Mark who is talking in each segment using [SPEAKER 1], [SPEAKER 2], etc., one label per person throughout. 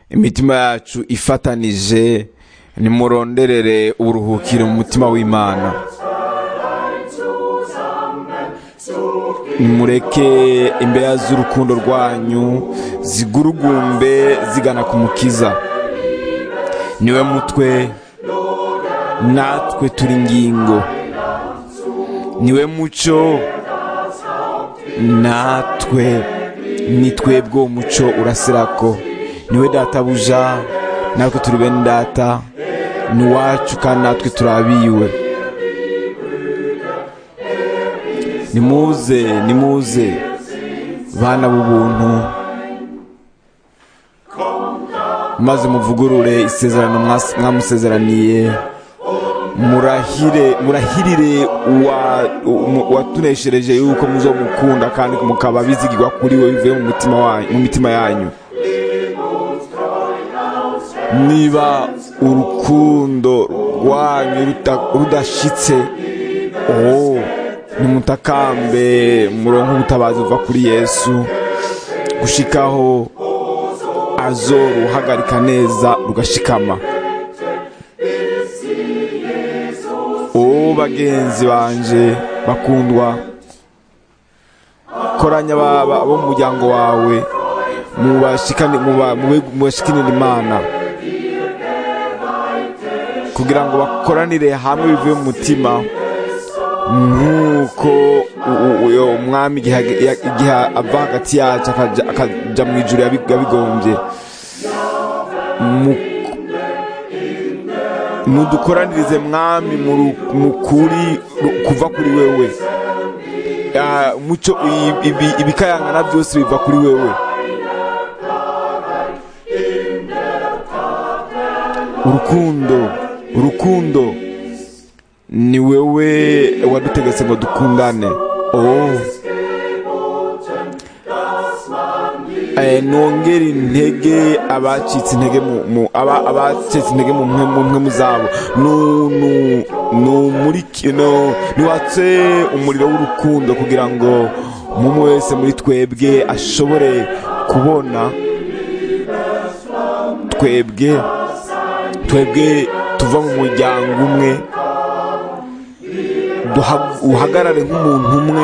[SPEAKER 1] imitima yacu ifatanije nimuronderere uburuhukiro mu mutima w'imana nimureke imbere z'urukundo rwanyu zigurugumbe zigana ku mukiza niwe mutwe natwe turi ingingo niwe muco natwe ni twebwe uwo muco urasirako niwe databuja natwe turi bene data ni uwacu kandi natwe turabiwe nimuze nimuze bana b'ubuntu maze muvugurure isezerano mwamusezeraniye murahire murahirire watuneshereje yuko muzomukunda kandi mukaba bizigirwa kuri we bivuye mu mitima yanyu niba urukundo rwanyu rudashitse oh nimutakambe murongo ubutabazi buva kuri yesu gushikaho azoruhagarika neza rugashikama o bagenzi banje bakundwa koranya bo mu muryango wawe mubashikanira imana kugira ngo bakoranire hamwe bivuye mu mutima nk'uko umwami igihe ava hagati yacu akajya mu ijoro yabigombye nudukoranirize mwami mu kuri kuva kuri wewe muco ibikayangana byose biva kuri wewe urukundo urukundo ni wewe wadutegetse ngo dukundane oh nongera intege abacitse intege mu abacitse intege mu mwe mu zabo niwatse umuriro w'urukundo kugira ngo umwe wese muri twebwe ashobore kubona twebwe twebwe tuva mu muryango umwe uhagarare nk'umuntu umwe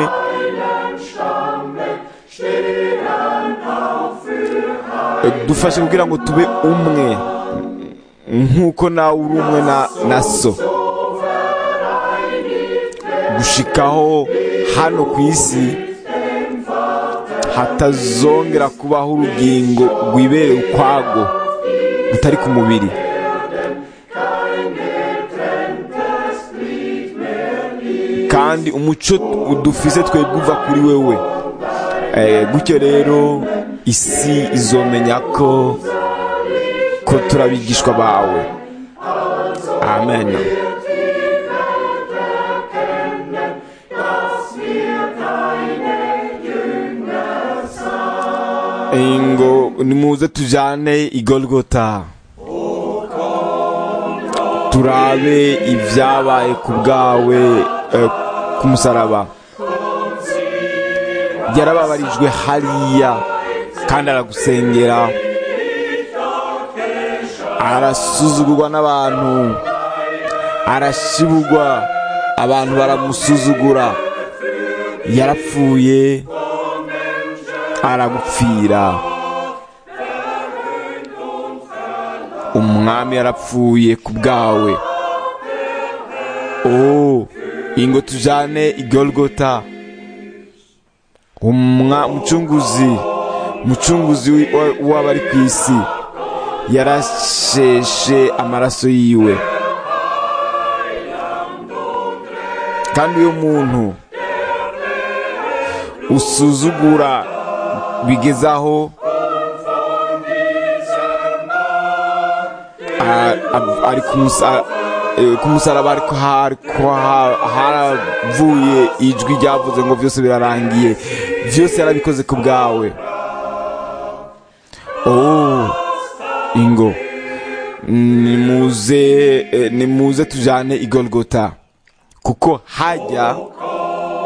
[SPEAKER 1] dufashe kugira ngo tube umwe nk'uko nawe uri umwe na so gushikaho hano ku isi hatazongera kubaho urugingo rwibereye ukwago rutari ku mubiri kandi umuco dufise twebwe uva kuri wewe gutyo rero isi izomenya ko ko turabigishwa bawe amen ngo nimuze tujane igolgota turabe ibyabaye ku bwawe ku musaraba yarababarijwe hariya kandi aragusengera arasuzugurwa n'abantu arashibugwa abantu baramusuzugura yarapfuye aragupfira umwami yarapfuye ku bwawe oh ingo tujane igolgota umucunguzi umucunguzi w'abari ku isi yarasheshe amaraso yiwe kandi uyu muntu usuzugura bigezaho ari ku musaraba ariko haravuye ijwi ryavuze ngo byose birarangiye byose yarabikoze ku bwawe oh ingo nimuze nimuze tujane igolgota kuko hajya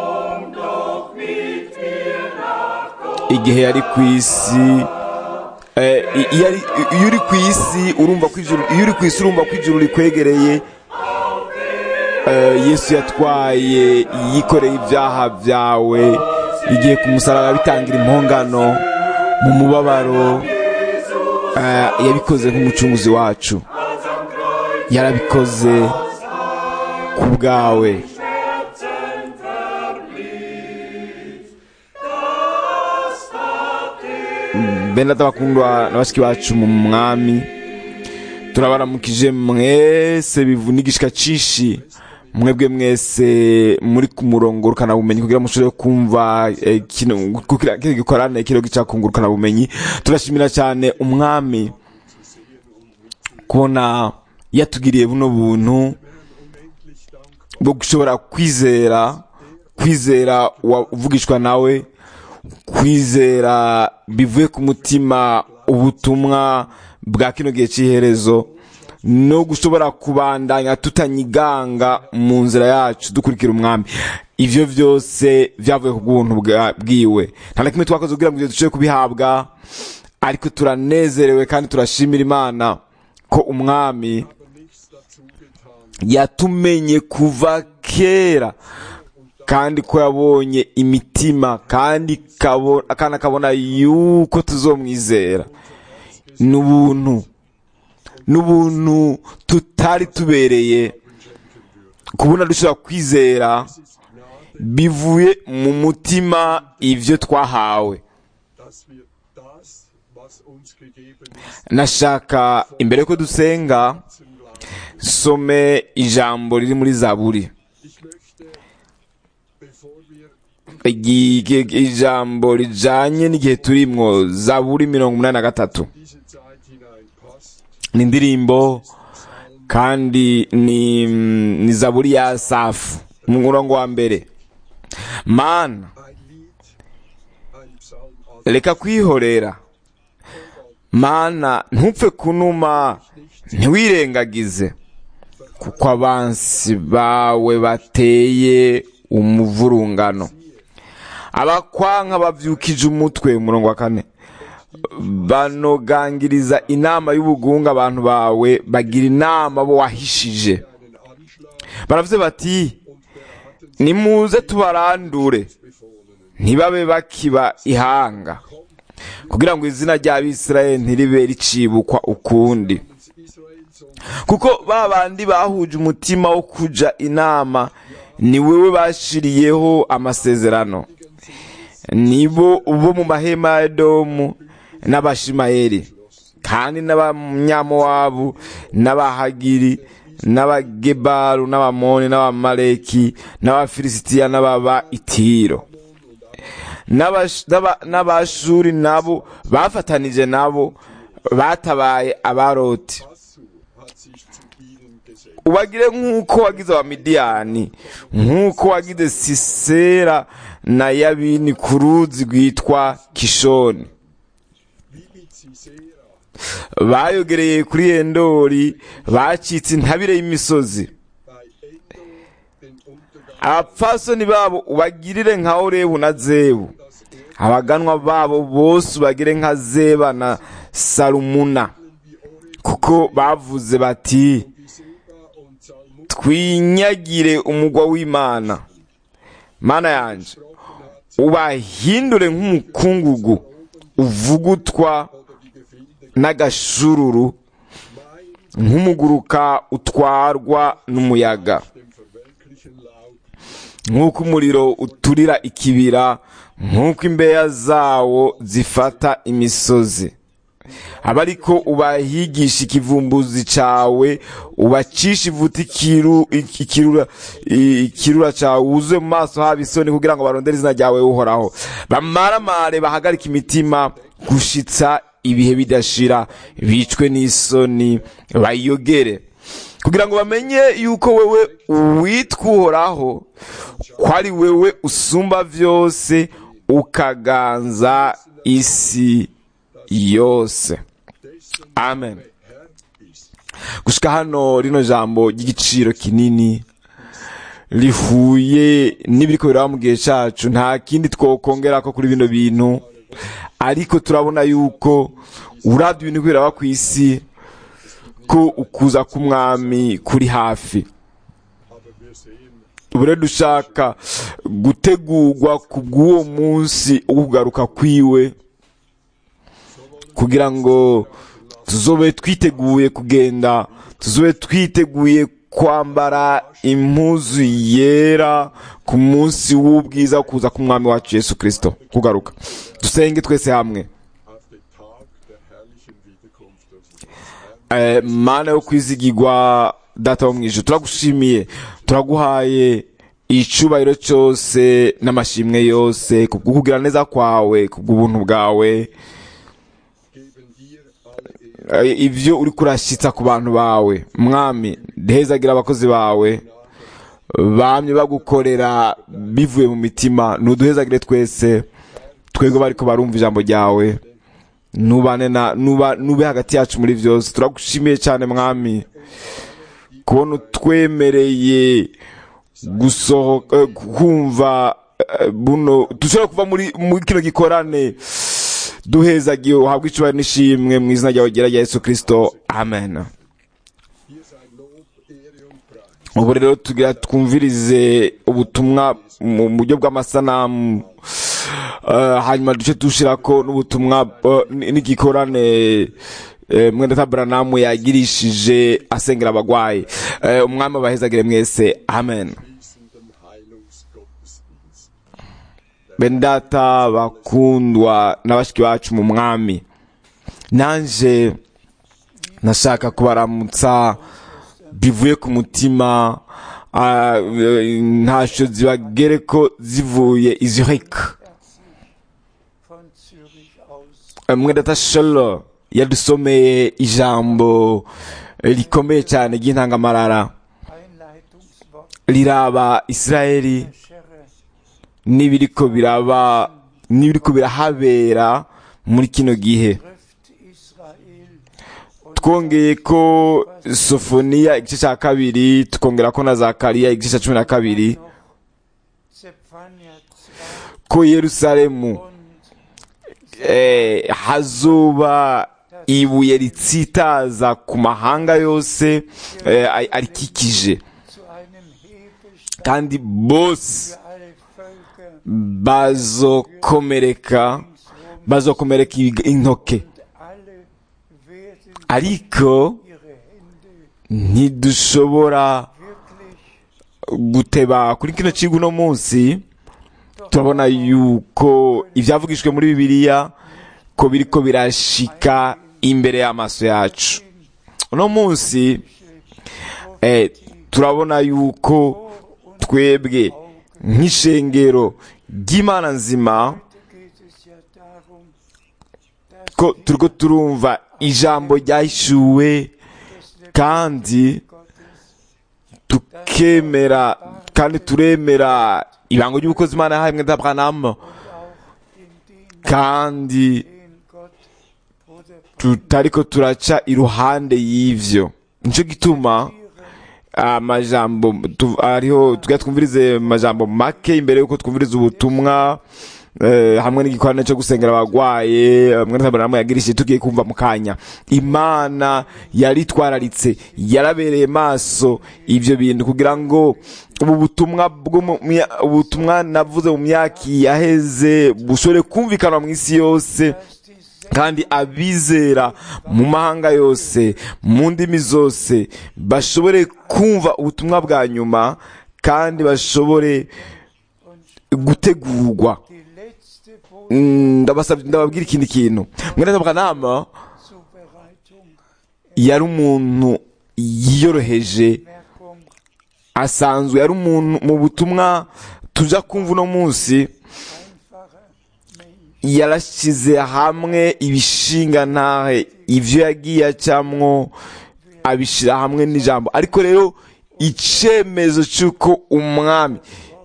[SPEAKER 1] igihe yari ku isi Eh, i- iyo ari- iyo uri ku isi urumva ko ijuru iyo uri ku isi urumva ko ijuru rikwegereye Eh, yesu yatwaye yikoreye ibyaha byawe igihe ku musaraba bitangira impongano mu mubabaro eh, yabikoze nk'umucunguzi wacu yarabikoze ku bwawe bene bakundwa na bashiki bacu mu mwami turabaramukije mwese bivunigishika cishi mwebwe mwese muri ku murongo rukana bumenyi kugira mushobore kumva eh, kino kugira kino gikorane kiro gicakungurukana bumenyi turashimira cyane umwami kubona yatugiriye buno buntu bwo gushobora kwizera kwizera uvugishwa nawe kwizera bivuye ku mutima ubutumwa bwa kino gihe cy'iherezo no gushobora kubandanya tutanyiganga mu nzira yacu dukurikira umwami ibyo byose byavuye ku bw'ubuntu bwa- bwiwe nta na kimwe twakoze kugira ngo ibyo dushobore kubihabwa ariko turanezerewe kandi turashimira imana ko umwami yatumenye kuva kera kandi ko yabonye imitima kandi kabo- kandi akabona yuko tuzomwizera n'ubuntu n'ubuntu tutari tubereye kubona dushobora kwizera bivuye mu mutima ibyo twahawe
[SPEAKER 2] dass wir das, was uns gegeben ist,
[SPEAKER 1] nashaka imbere yuko dusenga
[SPEAKER 2] zum Glauben.
[SPEAKER 1] some ijambo riri muri zaburi
[SPEAKER 2] Ich möchte, bevor wir
[SPEAKER 1] Igi- igi- ijambo rijanye n'igihe turimwo zaburi mirongo umunani na gatatu
[SPEAKER 2] diese Zeit hineinpasst,
[SPEAKER 1] ni indirimbo kandi ni, ni zaburi ya safu mu murongo wa mbere mana
[SPEAKER 2] ein Lied, ein Psalm aus
[SPEAKER 1] reka kwihorera mana ntupfe kunuma ntiwirengagize kuko abansi bawe bateye umuvurungano abakwanka bavyukije umutwe umurongo wa kane banogangiriza inama y'ubugunga abantu bawe bagira inama bo wahishije
[SPEAKER 2] einen Anschlag
[SPEAKER 1] baravuze bati
[SPEAKER 2] und beraten
[SPEAKER 1] nimuze tubarandure
[SPEAKER 2] Befohlenen.
[SPEAKER 1] ntibabe bakiba ihanga kugira ngo izina ry'abisirayeli ntiribe ricibukwa ukundi
[SPEAKER 2] Israel zum
[SPEAKER 1] kuko ba bandi bahuje umutima wo kuja inama ni wewe bashiriyeho amasezerano nibo bo mu mahema ya edomu n'abashimayeli kandi n'abanyamowabu n'abahagiri n'abagebaru n'abamoni n'abamaleki n'abafilisitiya n'ababa itiro N'abash- n'aba- n'abashuri nabo bafatanije nabo batabaye abaroti
[SPEAKER 2] Assur hat sich zu ihnen gesellt.
[SPEAKER 1] ubagire nk'uko wagize abamidiyani nk'uko wagize sisera na yabini ku ruzi rwitwa kishoni
[SPEAKER 2] Wie mit Sisera,
[SPEAKER 1] bayogereye kuri endori bacitse intabire y'imisozi
[SPEAKER 2] bei Endor den Untergang
[SPEAKER 1] abapfasoni babo ubagirire nka orebu na zebu
[SPEAKER 2] das Erdbeben
[SPEAKER 1] abaganwa babo bose ubagire nka zeba na salumuna
[SPEAKER 2] wie Oreb,
[SPEAKER 1] kuko bavuze bati
[SPEAKER 2] wie Seba und Salmuk
[SPEAKER 1] twinyagire umugwa w'imana mana yanje
[SPEAKER 2] gesprochen hat,
[SPEAKER 1] ubahindure nk'umukungugu uvugutwa
[SPEAKER 2] oder die Gefilde
[SPEAKER 1] n'agashururu
[SPEAKER 2] mein
[SPEAKER 1] nk'umuguruka utwarwa n'umuyaga
[SPEAKER 2] dem verwelklichen Laut,
[SPEAKER 1] nk'uko umuriro uturira ikibira nk'uko imbeya zawo zifata imisozi aba ariko ubahigisha ikivumbuzi cawe ubacisha ivuta ikiru, ikirura, ikirura cawe wuzuye mu maso haba isoni kugira ngo barondere izina ryawe uhoraho bamaramare bahagarike imitima gushitsa ibihe bidashira bicwe n'isoni bayogere kugira ngo bamenye yuko wewe witwa uhoraho ko ari wewe usumba vyose ukaganza isi yose
[SPEAKER 2] dessen
[SPEAKER 1] amen
[SPEAKER 2] Herr ist.
[SPEAKER 1] gushika hano rino jambo ry'igiciro kinini rihuye n'ibiriko biraba mu gihe cacu nta kindi twokongerako kuri bino bintu ariko turabona yuko urabye ibintu biraba ku isi ko ukuza k'umwami kuri hafi
[SPEAKER 2] aber wir sehen,
[SPEAKER 1] ubu rero dushaka gutegurwa ku bw'uwo munsi wo kugaruka kwiwe kugira ngo tuzobe twiteguye kugenda tuzobe twiteguye kwambara impuzu yera ku munsi w'ubwiza wo kuza k'umwami wacu yesu kirisito kugaruka dusenge twese hamwe
[SPEAKER 2] auf den Tag der herrlichen Wiederkunft unseres Herrn
[SPEAKER 1] Eh, mana yo kwizigirwa data wo mu ijuru turagushimiye turaguhaye icubahiro cyose n'amashimwe yose ku bw'ukugira neza kwawe ku bw'ubuntu bwawe
[SPEAKER 2] geben dir alle Ehre,
[SPEAKER 1] Eh, ibyo uri kurashyitsa ku bantu bawe mwami ndehezagira abakozi bawe bamye bagukorera bivuye mu mitima ntuduhezagire twese twebwe bariko barumva ijambo ryawe nubane na nuba nube hagati yacu muri byose turagushimiye cyane mwami kubona utwemereye gusohoka eh, kumva eh, buno dushobora kuva muri muri kino gikorane duhezagiye uhabwe icubahiro n'ishimwe mu izina ryawe ryera rya yesu kirisito amen
[SPEAKER 2] hier sei Lob, Ehre und Preis.
[SPEAKER 1] ubu rero tugira twumvirize ubutumwa mu buryo bw'amasanamu Eh, hanyuma duce dushirako n'ubutumwa eh, n- n'igikorane eh, mwenda taburanamu yagirishije asengera abagwayi Eh, umwami abahezagire mwese amen
[SPEAKER 2] Fließenden Heilungsgottesdienst.
[SPEAKER 1] bene data bakundwa na bashiki bacu mu mwami nanje nashaka kubaramutsa bivuye ku mutima ah, eh, ntasho zibagere ko zivuye i Zurich
[SPEAKER 3] von Zürich aus
[SPEAKER 1] mwe data sholo yadusomeye ijambo eh, rikomeye cyane ry'intangamarara
[SPEAKER 3] Einleitungswort
[SPEAKER 1] riraba isirayeli
[SPEAKER 3] der Schere
[SPEAKER 1] n'ibiriko biraba n'ibiriko birahabera muri kino gihe
[SPEAKER 3] trifft Israel und
[SPEAKER 1] twongeye ko sofoniya igice cya kabiri tukongera ko na zakariya igice cya cumi na kabiri
[SPEAKER 3] noch Zephania 2
[SPEAKER 1] ko yerusalemu
[SPEAKER 3] und
[SPEAKER 1] eh, hazuba ibuye ritsitaza ku mahanga yose eh, ari- arikikije
[SPEAKER 3] zu einem Hebelstein
[SPEAKER 1] kandi bose
[SPEAKER 3] für alle Völker
[SPEAKER 1] bazokomereka bazokomereka ig- intoke
[SPEAKER 3] und alle werden
[SPEAKER 1] ariko
[SPEAKER 3] ihre Hände
[SPEAKER 1] ntidushobora
[SPEAKER 3] wirklich
[SPEAKER 1] guteba kuri kino kigo uno munsi turabona yuko ibyavugishwe muri bibiliya ko biriko birashika imbere y'amaso yacu uno munsi eh, turabona yuko twebwe nk'ishengero ry'imana nzima
[SPEAKER 3] geht es ja darum, dass
[SPEAKER 1] ko turiko turumva ijambo ryahishuwe kandi
[SPEAKER 3] Gottes
[SPEAKER 1] tukemera kandi turemera ibango ry'ubukozi imana yahaye mwenda Abrahamu
[SPEAKER 3] und auch in den,
[SPEAKER 1] kandi
[SPEAKER 3] den Gott Bruder
[SPEAKER 1] tutariko turaca iruhande y'ivyo nico gituma amajambo tu- ariho tugira twumvirize amajambo make imbere yuko twumviriza ubutumwa eh, hamwe n'igikorane cyo gusengera abagwaye eh, mwene Abrahamu yagirishije tugiye kumva mu kanya imana yaritwararitse yarabereye maso ivyo bintu kugira ngo ubu butumwa bwo mu mya- ubutumwa navuze mu myaka yaheze bushobore kumvikana mu isi yose kandi abizera mu mahanga yose mu ndimi zose bashobore kumva ubutumwa bwa nyuma kandi bashobore gutegurwa
[SPEAKER 3] die letzte
[SPEAKER 1] Mm, ndabasabye ndababwira ikindi kintu mwene bwanama
[SPEAKER 3] Vorzubereitung,
[SPEAKER 1] yari umuntu yiyoroheje
[SPEAKER 3] Merkung
[SPEAKER 1] asanzwe yari umuntu mu butumwa tuja kumva uno munsi
[SPEAKER 3] einfacher Mensch,
[SPEAKER 1] yarashyize hamwe ibishinga ntahe ivyo yagiye acamwo abishyira hamwe n'ijambo ariko rero icemezo cy'uko umwami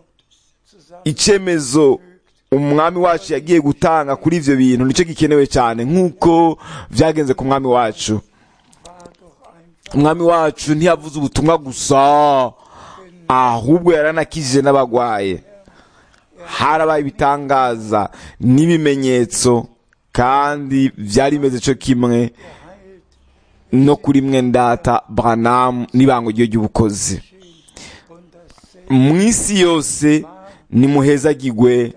[SPEAKER 1] icemezo umwami wacu yagiye gutanga kuri ivyo bintu nicyo gikenewe cyane nk'uko vyagenze ku mwami wacu
[SPEAKER 3] war doch einfach
[SPEAKER 1] umwami wacu ntiyavuze ubutumwa gusa ahubwo yaranakijije n'abagwaye harabaye ibitangaza n'ibimenyetso kandi byari bimeze cyo kimwe no kuri mwe ndata Branham n'ibango ryo ry'ubukozi
[SPEAKER 3] und das
[SPEAKER 1] mu isi yose nimuhezagirwe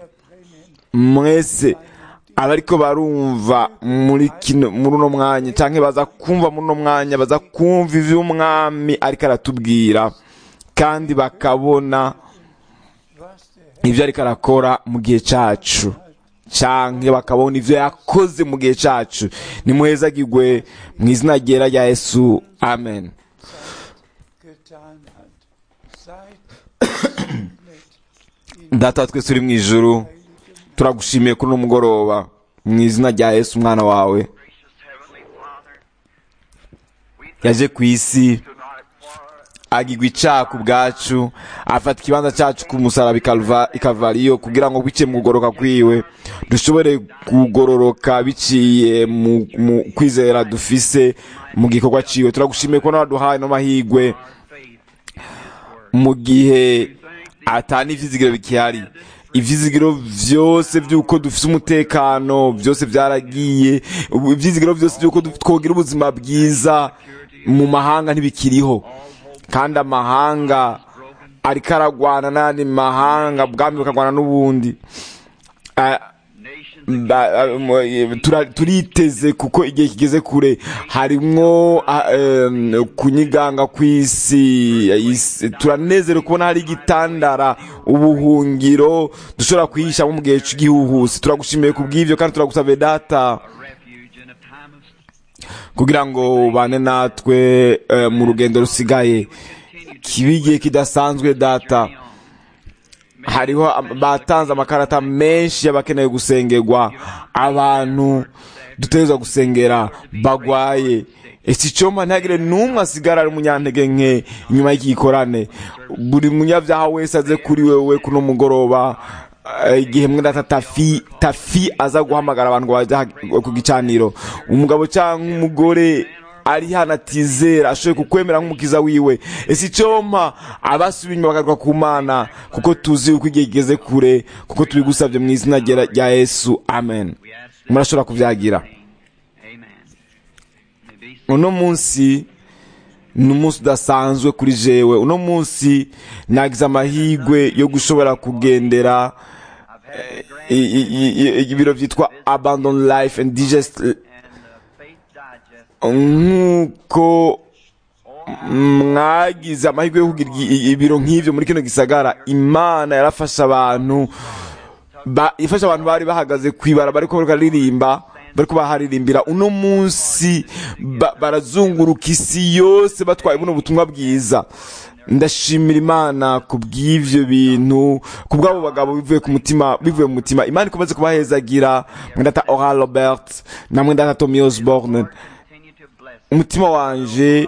[SPEAKER 1] mwese abariko barumva muri kino muri uno mwanya canke baza kumva muri uno mwanya baza kumva ivy'umwami ariko aratubwira kandi bakabona
[SPEAKER 3] was der
[SPEAKER 1] ivyo ariko arakora mu gihe cacu canke bakabona ivyo yakoze mu gihe cacu nimuhezagirwe mu izina ryera rya yesu amen
[SPEAKER 3] getan hat. Seid gesegnet in
[SPEAKER 1] data wa twese uri mu ijuru turagushimiye kuri uno mugoroba mu izina rya yesu umwana wawe
[SPEAKER 4] Gracious Heavenly Father, we thank
[SPEAKER 1] yaje ku isi
[SPEAKER 4] you tonight for
[SPEAKER 1] agirwa icaha ku bwacu afata ikibanza cacu ku musaraba ikalva- ikavariyo kugira ngo biciye mu kugoroka kwiwe dushobore kugororoka biciye mu, mu kwizera dufise mu gikorwa ciwe turagushimiye ko waduhaye no mahigwe
[SPEAKER 4] faith
[SPEAKER 1] mu gihe atani ivyizigiro bikihari ivyizigiro vyose vy'uko dufise umutekano vyose vyaragiye ubu ivyizigiro vyose vy'uko du- twogira ubuzima bwiza mu mahanga ntibikiriho kandi amahanga ariko aragwana n'ayandi mahanga bwami bukagwana n'ubundi Ah,
[SPEAKER 4] nations
[SPEAKER 1] ba- ah, mo- eh, tura- turiteze kuko igihe kigeze kure harimwo ah, em, kunyiganga kw'isi isi- turanezerewe kubona hari igitandara ubuhungiro dushobora kwihishamo mu gihe cy'igihuhusi turagushimiye ku bw'ivyo kandi turagusabe data
[SPEAKER 4] refuge in a time of
[SPEAKER 1] kugira ngo ubane natwe eh, mu rugendo rusigaye kibe igihe kidasanzwe data hariho am- batanze amakarata menshi y'abakeneye gusengerwa abantu dutegerezwa gusengera bagwaye ese icoma ntihagire n'umwe asigara ari umunyantege nke inyuma y'iki gikorane buri munyabyaha wese aze kuri wewe kuno mugoroba eh, igihe mwe data tafi tafi aza guhamagara abantu ngo bajya ha- ku gicaniro umugabo cyangwa umugore ari hano atizera ashoboye kukwemera nk'umukiza wiwe ese icompa abasubiye inyuma bagaruka ku mana kuko tuzi yuko igihe kigeze kure kuko tubigusabye mu izina rya rya yesu amen
[SPEAKER 4] we ask
[SPEAKER 1] murashobora kubyagira
[SPEAKER 4] Amen. May be
[SPEAKER 1] uno munsi ni umunsi udasanzwe kuri jewe uno munsi nagize amahirwe yo gushobora kugendera
[SPEAKER 4] I've had the grand
[SPEAKER 1] i- i- i- i- ibiro byitwa abandon life and digest
[SPEAKER 4] and the faith digest
[SPEAKER 1] nk'uko mwagize amahirwe yo kugira i- ibiro nk'ivyo muri kino gisagara imana yarafasha abantu ba- ifasha abantu bari bahagaze kwibara bariko bararirimba bariko baharirimbira uno munsi ba- barazunguruka isi yose batwaye buno butumwa bwiza ndashimira imana ku bw'ivyo bintu ku bw'abo bagabo bivuye ku mutima bivuye mu mutima imana ikomeze kubahezagira mwendata oral robert na mwendata tommy osborne
[SPEAKER 4] continue to bless
[SPEAKER 1] umutima wanje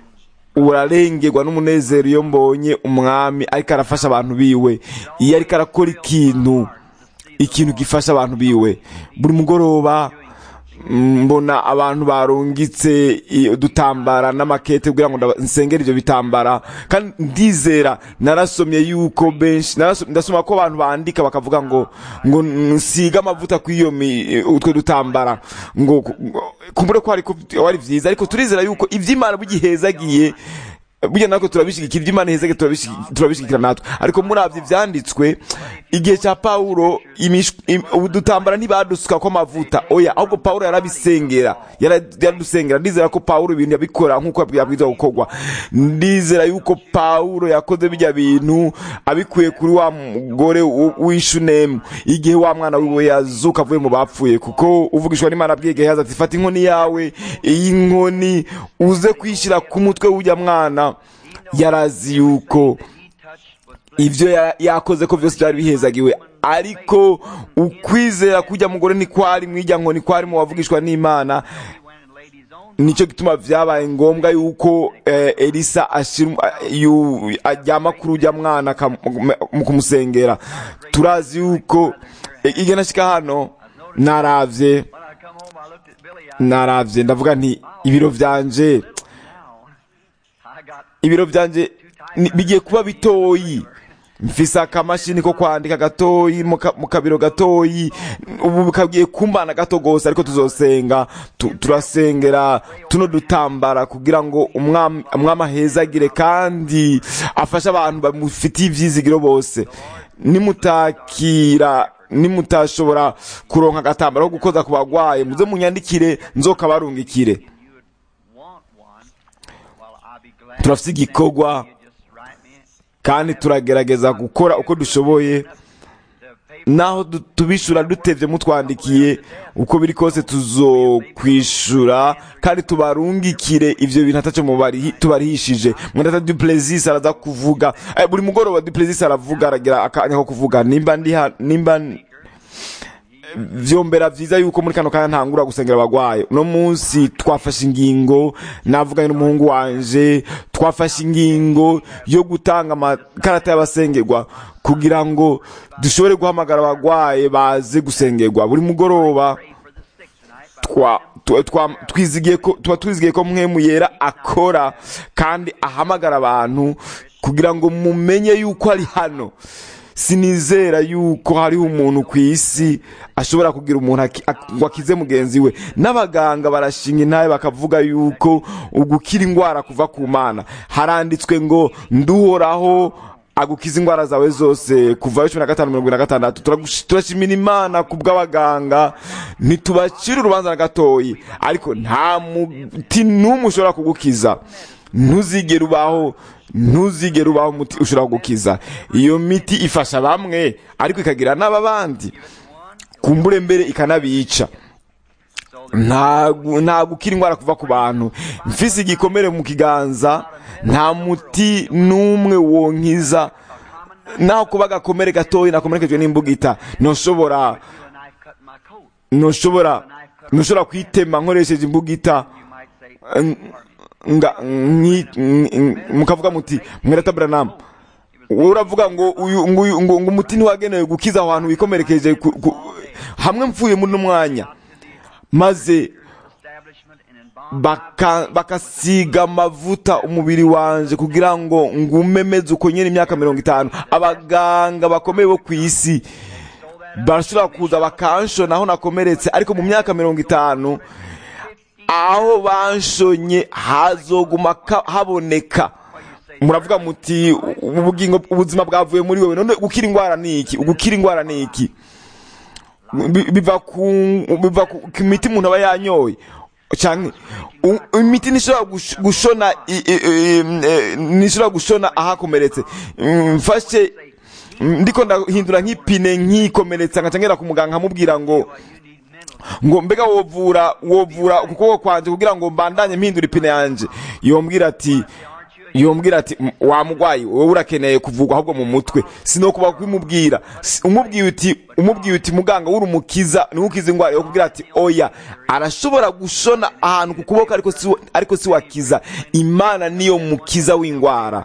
[SPEAKER 1] urarengerwa n'umunezero iyo mbonye umwami ariko arafasha abantu biwe iyo ariko arakora ikintu ikintu gifasha abantu biwe buri mugoroba mm, mbona abantu barungitse i- udutambara n'amakete kugira ngo ndaba- nsengere ivyo bitambara kandi ndizera narasomye yuko benshi naraso- ndasoma ko abantu bandika bakavuga ngo ngo nsiga amavuta kuri iyo mi- utwo dutambara ngo ngo- kumbure ko ariko wari vyiza ariko turizera yuko ivy'imana bugihezagiye burya natwe turabishigikira iby'imana ihezege turabishigi- turabishigikira natwe ariko muravye ivyanditswe igihe cya pawulo imish- im- udutambara ntibadusuka ko amavuta oya ahubwo pawulo yarabisengera yara- yaradusengera ndizera ko pawulo ibintu yabikora nk'uko yabwirizwa gukorwa ndizera yuko pawulo yakoze bijya bintu abikuye kuri wa mugore w- w'ishunemu igihe wa mwana wiwe yazuka avuye mu bapfuye kuko uvugishwa n'imana abwiye gehazi ati fata inkoni yawe iyi nkoni uze kwishyira ku mutwe w'ujya mwana yarazi yuko ibyo ya- yakoze ko byose byari bihezagiwe ariko ukwizera kujya mugore ntikwari mwijya nkoni kwari mu wavugishwa n'imana
[SPEAKER 4] went and laid his own
[SPEAKER 1] nicyo gituma byabaye ngombwa yuko eh, elisa ashira yu- ajyama kuri ujya mwana akam- mu kumusengera turazi yuko eh, igihe nashyika hano naravye
[SPEAKER 4] when I come home I looked at Billy I
[SPEAKER 1] naravye ndavuga nti ibiro vyanje
[SPEAKER 4] now I got
[SPEAKER 1] ibiro vyanje ni- bigiye kuba bitoyi mfise akamashini ko kwandika gatoyi mu ka- mu kabiro gatoyi ubu kagiye kumbana gato gose ariko tuzosenga tu- turasengera tuno dutambara kugira ngo umwami umwami ahezagire kandi afashe abantu bamufitiye ivyizigiro bose nimutakira nimutashobora kuronka agatambaro ko gukoza ku bagwaye muze munyandikire nzokabarungikire
[SPEAKER 4] you would want one, well, I'll be glad.
[SPEAKER 1] turafise igikorwa
[SPEAKER 4] You just write me
[SPEAKER 1] kandi turagerageza gukora uko dushoboye
[SPEAKER 4] the paper.
[SPEAKER 1] naho du- tubishura dutevye mutwandikiye uko biri kose tuzokwishura kandi tubarungikire ivyo bintu ataco mubarihi- tubarihishije mwendata duplezis araza kuvuga eh, buri mugoroba duplezis aravuga aragira akanya ko kuvuga nimba ndi ha- nimba vyombera vyiza yuko muri kano kanya ntangura gusengera abagwaye uno munsi twafashe ingingo navuganye n'umuhungu wanje twafashe ingingo yo gutanga amakarata y'abasengerwa kugira ngo dushobore guhamagara abagwaye baze gusengerwa buri mugoroba
[SPEAKER 4] Pray for the sick tonight.
[SPEAKER 1] twa twa- twa- twizigiye ko tuba twizigiye ko mwemu yera akora kandi ahamagara abantu kugira ngo mumenye yuko ari hano sinizera yuko hariho umuntu ku isi ashobora kugira umuntu aki- ak- ngo akize mugenzi we n'abaganga barashinga intaye bakavuga yuko ugukira indwara kuva ku mana haranditswe ngo nduhoraho agukiza indwara zawe zose kuva cumi na gatanu mirongo ine na gatandatu Turagush- turashimira imana ku bw'abaganga ntitubacira urubanza na gatoyi ariko nta muti n'umwe ushobora kugukiza ntuzigere ubaho ntuzigere ubaho umuti ushobora kugukiza iyo miti ifasha bamwe ariko ikagira n'ababandi kumbure mbere ikanabica nta gu- nta gukira indwara kuva ku bantu mfise igikomere mu kiganza nta muti n'umwe wonkiza naho kuba agakomere gatoya nakomerekejwe n'imbugita ntushobora
[SPEAKER 4] You and I cut my coat.
[SPEAKER 1] ntushobora ntushobora kwitema nkoresheje imbugita
[SPEAKER 4] You might say, pardon me.
[SPEAKER 1] nga nki- nki- mukavuga muti mwerata Branham wowe uravuga ngo uyu ngo uyu- ngo ngo umuti ntiwagenewe gukiza aho hantu wikomerekeje ku- ku- hamwe mvuye muri uno mwanya maze
[SPEAKER 4] Establishment and embalm
[SPEAKER 1] baka- bakasiga amavuta umubiri wanje kugira ngo ngume meze uko nyene imyaka mirongo itanu abaganga bakomeye bo ku isi barashobora kuza bakanshona aho nakomeretse ariko mu myaka mirongo itanu aho banshonye hazoguma ka- haboneka muravuga muti ubugingo ubuzima bwavuye muri wewe none gukira indwara ni iki ugukira indwara ni iki Bi- biva ku biva ku ku miti umuntu aba yanyoye canke u- imiti ntishobora gush- gushona i- i- i- eh, ntishobora gushona ahakomeretse Mm, mfashe mm, ndiko ndahindura nk'ipine nkikomeretsa nkaca ngera ku muganga nkamubwira ngo ngo mbega wovura wovura ukuboko kwanje kugira ngo mbandanye mpindura ipine yanje yombwira ati yombwira ati "M- wa mugwayi wowe urakeneye kuvugwa ahubwo mu mutwe sinokuba kubimubwira Si- umubwiye uti umubwiye uti muganga wuri umukiza niwe ukiza indwara yo kubwira ati oya arashobora gushona ahantu ku kuboko ariko si ariko si wakiza imana niyo mukiza w'indwara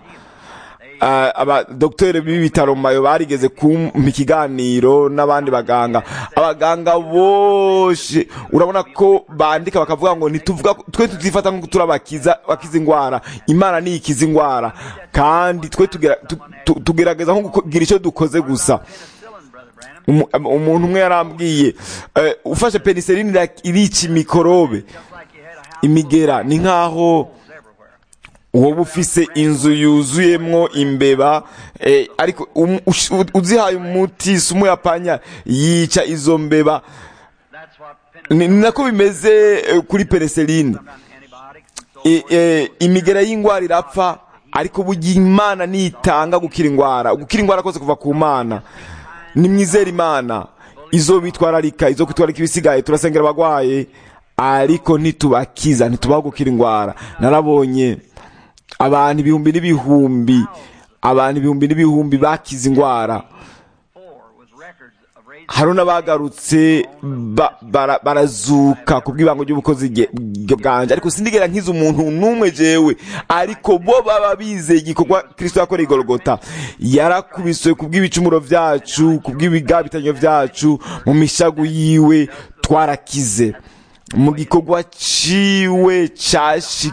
[SPEAKER 1] Ah, abadokiteri b'ibitaro mayo barigeze kumpa ikiganiro n'abandi baganga abaganga bose urabona ko bandika bakavuga ngo ntituvuga ko- twe tutifata nko turabakiza bakiza indwara imana niyo ikiza indwara kandi twe tugera- tu- tu- tugerageza nko kugira icyo dukoze gusa
[SPEAKER 4] penicillin, Brother Branham.
[SPEAKER 1] Umu- am- umuntu umwe yarambwiye eh, ufashe penicillin ira- irica mikorobe
[SPEAKER 4] Just like you had a house
[SPEAKER 1] imigera ni nkaho
[SPEAKER 4] everywhere.
[SPEAKER 1] wowe ufise inzu yuzuyemwo imbeba eh, ariko um- ush- u- uzihaye umuti si umuyapanya yica izo mbeba
[SPEAKER 4] That's what
[SPEAKER 1] ni
[SPEAKER 4] penicillin,
[SPEAKER 1] ni nako bimeze eh, kuri penicillin
[SPEAKER 4] sometimes antibiotics and so
[SPEAKER 1] E-
[SPEAKER 4] forth.
[SPEAKER 1] eh, imigera y'indwara irapfa ariko burya imana nitanga gukira indwara gukira indwara kose kuva ku mana nimwizere imana izo bitwararika izo kwitwararika ibisigaye turasengera abagwaye ariko ntitubakiza ntitubaho gukira indwara narabonye abantu ibihumbi n'ibihumbi abantu ibihumbi n'ibihumbi bakize indwara
[SPEAKER 4] Four with records of raising
[SPEAKER 1] hari n'abagarutse ba- bara- barazuka ku bw'ibango ry'ubukozi ge- ge- bwanje ariko sindigera nkiza umuntu n'umwe jewe ariko bo baba bizeye igikorwa kristo yakoreye igorogota yarakubiswe ku bw'ibicumuro vyacu ku bw'ibigabitanyo vyacu mu mishagu yiwe twarakize mu gikorwa ciwe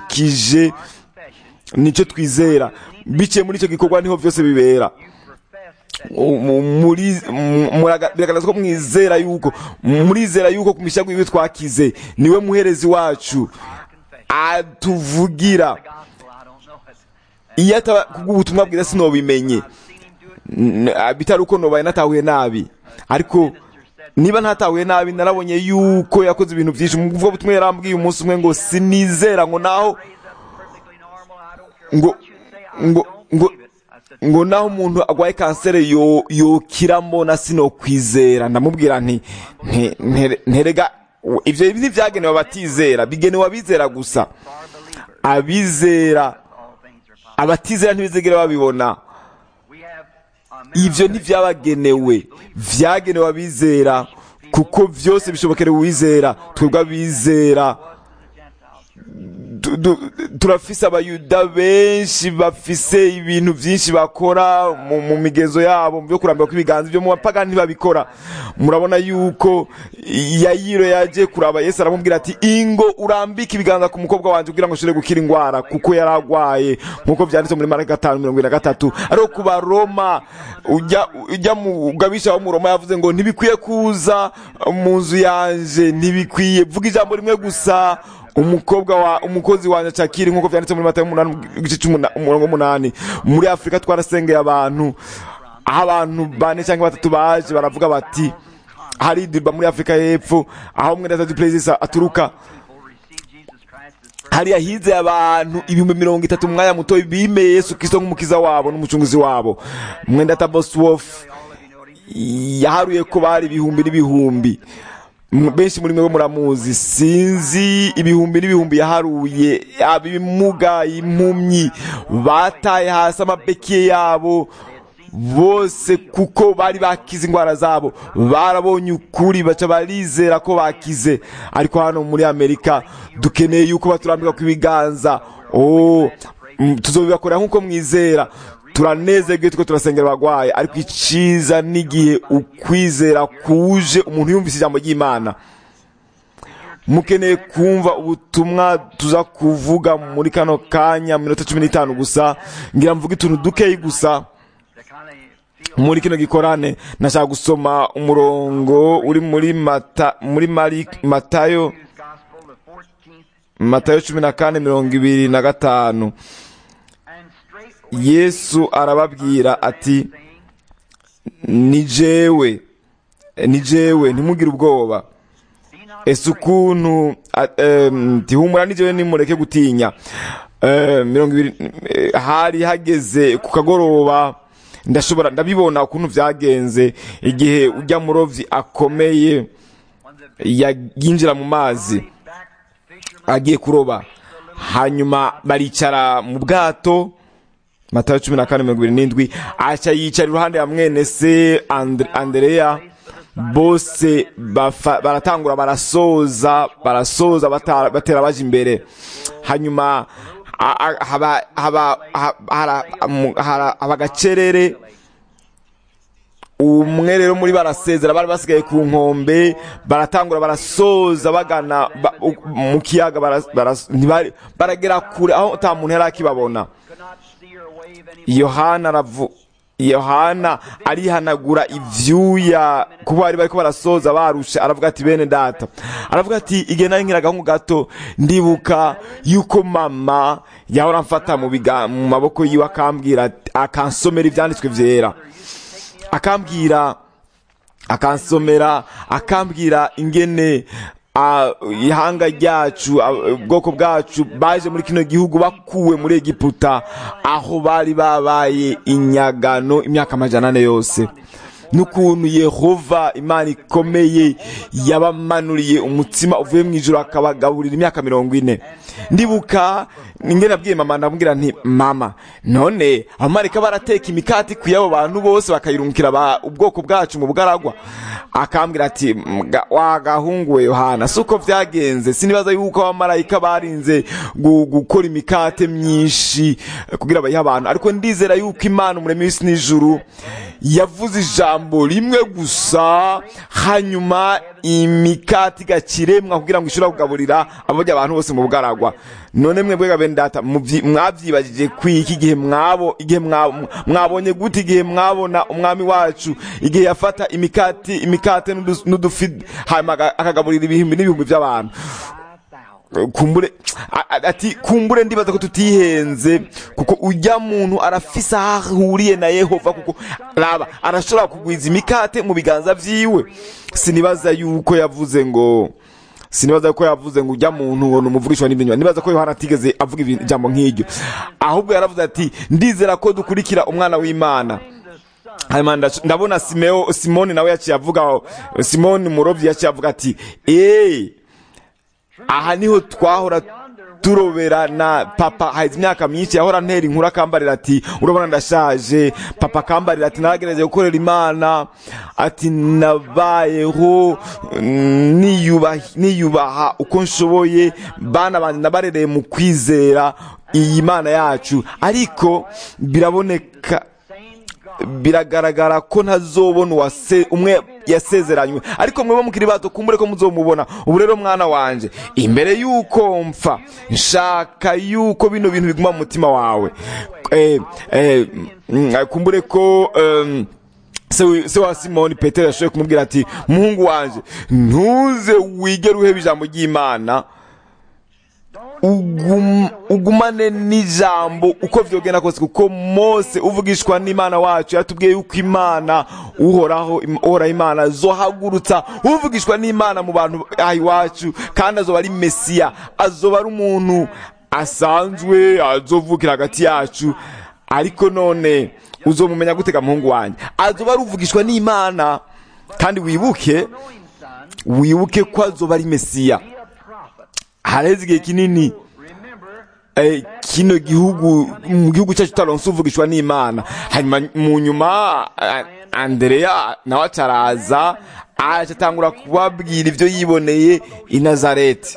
[SPEAKER 1] cashikije
[SPEAKER 4] confession.
[SPEAKER 1] nicyo twizera biciye muri icyo gikorwa niho vyose bibera
[SPEAKER 4] You profess
[SPEAKER 1] mu- muri mu- muraga- biragaragaza ko mwizera yuko murizera yuko ku mishago yiwe twakize niwe muherezi wacu atuvugira
[SPEAKER 4] gospel, I don't know it.
[SPEAKER 1] iyo ataba kubw'ubutumwa bwiza sinobimenye
[SPEAKER 4] I've seen him do it.
[SPEAKER 1] N- bitari uko nobaye natahuye nabi ariko niba ntatahuye nabi narabonye yuko yakoze ibintu byinshi mu bwo butumwa yarambwiye umunsi umwe ngo sinizera ngo naho
[SPEAKER 4] Raised up perfectly normal. I don't care
[SPEAKER 1] ngo
[SPEAKER 4] what you say. I
[SPEAKER 1] ngo
[SPEAKER 4] don't
[SPEAKER 1] ngo
[SPEAKER 4] believe it. I said,
[SPEAKER 1] ngo naho umuntu agwaye kanseri yo yokiramo na sinokwizera ndamubwira nti nte- ntere- nterega ibyo ntibyagenewe abatizera bigenewe abizera gusa
[SPEAKER 4] for believers,
[SPEAKER 1] abizera
[SPEAKER 4] all things are possible.
[SPEAKER 1] abatizera ntibizigera babibona
[SPEAKER 4] We have a
[SPEAKER 1] ibyo
[SPEAKER 4] miracle.
[SPEAKER 1] ntibyabagenewe byagenewe abizera kuko byose bishobokera uwizera twebwe abizera du- du- turafise abayuda benshi bafise ibintu byinshi bakora mu, mu migenzo yabo byo kurambira kw'ibiganza ibyo mu bapagani ntibabikora murabona yuko yayiro yaje kuraba yesu aramubwira ati ingo urambike ibiganza ku mukobwa wanjye kugira ngo ashobore gukira indwara kuko yari arwaye nk'uko byanditse muri maraka gatanu mirongo ine na gatatu ariko ku baroma ujya ujya mu gabisha wo mu roma yavuze ngo ntibikwiye kuza mu nzu yanje ntibikwiye vuga ijambo rimwe gusa umukobwa wa umukozi wanjye cakiri nk'uko byanditse muri matayo umunani igice cy'umuna- umurongo w'umunani muri afurika twarasengeye abantu aho abantu bane cyangwa batatu baje baravuga bati hari idirba muri afurika y'epfo aho umwe na perezida aturuka
[SPEAKER 4] People receive Jesus Christ as first.
[SPEAKER 1] hariya hizeye abantu ibihumbi mirongo itatu mu mwanya muto bimeye yesu kristo nk'umukiza wabo n'umucunguzi wabo mwenda taboswof yaharuye ko bari ibihumbi n'ibihumbi M- benshi muri mwe bo muramuzi sinzi ibihumbi n'ibihumbi yaharuye abimuga impumyi bataye hasi amabekiye yabo bose kuko bari bakize indwara zabo barabonye ukuri baca barizera ko bakize ariko hano muri amerika dukeneye yuko baturambika ku ibiganza oh, mm, tuzobibakorera nk'uko mwizera turanezerwe tuko turasengera abagwaye ariko iciza n'igihe ukwizera kuje umuntu yumvise ijambo ry'imana mukeneye kumva ubutumwa tuza kuvuga muri kano kanya mu minota cumi n'itanu gusa ngira mvuge utuntu dukeyi gusa
[SPEAKER 4] To kind of feel
[SPEAKER 1] muri kino gikorane nashaka gusoma umurongo uri muri mata muri mari matayo
[SPEAKER 4] Matthew's Gospel, the 14th,
[SPEAKER 1] matayo cumi na kane mirongo ibiri na gatanu
[SPEAKER 4] and straightway
[SPEAKER 1] yesu arababwira ati
[SPEAKER 4] saying,
[SPEAKER 1] ni jewe ni jewe ntimugire ubwoba
[SPEAKER 4] Be not
[SPEAKER 1] ese ukuntu a- em, tihumura ni jewe nimureke gutinya Eh, mirongo ibiri eh, hari hageze ku kagoroba ndashobora ndabibona ukuntu byagenze igihe ujya murovyi akomeye
[SPEAKER 4] when the
[SPEAKER 1] ya- yinjira mu mazi
[SPEAKER 4] back fishermen
[SPEAKER 1] agiye kuroba hanyuma baricara mu bwato matayo cumi na kane mirongo ibiri n'indwi aca yicara iruhande ya mwene se Andre- andereya bose bafa- baratangura barasoza barasoza bata- batera baje imbere hanyuma a- a- haba haba ha- hara- mu- hara- haba agacerere umwe rero muri barasezera bari basigaye ku nkombe baratangura barasoza bagana ba- u- mu kiyaga bara- bara- ntibari- baragera kure aho nta muntu yari akibabona
[SPEAKER 4] could not see or wave any
[SPEAKER 1] yohana aravu yohana arihanagura ivyuya kuko bari bariko barasoza barusha aravuga ati bene data aravuga ati igihe nari nkiri agahungu gato ndibuka yuko mama yahora amfata mu biga mu maboko yiwe akambwira ati- akansomera ivyanditswe vyera akambwira akansomera akambwira ingene ah, ihanga ryacu ah, ubwoko bwacu baje muri kino gihugu bakuwe muri egiputa aho bari babaye inyagano imyaka amajana ane yose n'ukuntu yehova imana ikomeye yabamanuriye umutsima uvuye mu ijoro akabagaburira imyaka mirongo ine ndibuka ingene nabwiye mama ndamubwira nti mama none abamarika barateka imikati ku y'abo bantu bose bakayirungikira ba- ubwoko bwacu mu bugaragwa akambwira ati "Mga- wa gahungu we yohana si uko byagenze sinibaza yuko abamarayika barinze gu- gukora imikate myinshi eh, kugira bayihe abantu ariko ndizera yuko imana umuremyi w'isi n'ijuru yavuze ijambo rimwe gusa hanyuma imikati igakiremwa kugira ngo ishobore kugaburira abajya abantu bose mu bugaragwa none mwebwe bene data mubyi- mwabyibagije kwiki igihe mwabo igihe mwa- mwabonye gute igihe mwabona umwami wacu igihe yafata imikati imikate n'udu- n'udufi hanyuma aga- akagaburira ibihumbi n'ibihumbi by'abantu kumbure a- a- ati kumbure ndibaza ko tutihenze kuko ujya muntu arafise aho ahuriye na yehova kuko raba arashobora kugwiza imikate mu biganza vyiwe sinibaza yuko yavuze ngo sinibaza ko yavuze ngo ujya muntu ngo numuvugishwa n'ibinywa nibaza ko yohana atigeze avuga ibi- ijambo nk'iryo ahubwo yaravuze ati ndizera ko dukurikira umwana w'imana hanyuma ndac- ndabona simeo simoni nawe yaciye avuga simoni murovyi yaciye avuga ati eee aha niho twahora turoberana papa haheze imyaka myinshi yahora ntera inkuru akambarira ati urabona ndashaje papa akambarira ati naragerageza gukorera imana ati nabayeho mm, niyubaha niyubaha uko nshoboye bana banjye nabarereye mu kwizera iyi mana yacu ariko biraboneka biragaragara ko ntazobona uwase umwe yasezeranywe ariko mweba mukiri bato kumbure ko muzomubona ubu rero mwana wanje imbere yuko mpfa nshaka yuko bino bintu biguma mu mutima wawe eh, eh, mm, kumbure ko um, se wi- se wa simoni petero yashoboye kumubwira ati muhungu wanje ntuze wigere uheba ijambo ry'imana ugum- ugumane n'ijambo uko vyogenda kose kuko mose uvugishwa n'imana wacu yatubwiye yuko imana uhoraho im- uhoraho imana azohagurutsa uvugishwa n'imana mu bantu aha iwacu kandi azoba ari mesiya azoba ari umuntu asanzwe azovukira hagati yacu ariko none uzomumenya gutega muhungu wanjye azoba ari uvugishwa n'imana kandi wibuke wibuke ko azoba ari mesiya hareze igihe kinini eh, kino gihugu mu gihugu cyacu tutaronse uvugishwa n'imana hanyuma mu nyuma eh, andereya nawe acaraza aca atangura kubabwira ibyo yiboneye i nazareti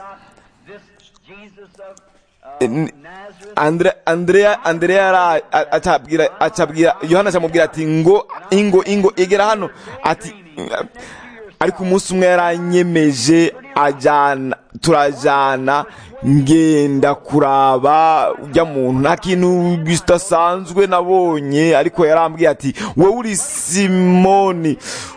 [SPEAKER 1] N- Andre- Andrea Andrea yara a- acabwira acabwira Yohana acamubwira ati ngo ingo ingo egera hano ati ariko umunsi umwe yaranyemeje ajana turajana ngenda kuraba ujya muntu nta kintu kidasanzwe nabonye ariko yarambwiye ati wowe uri simoni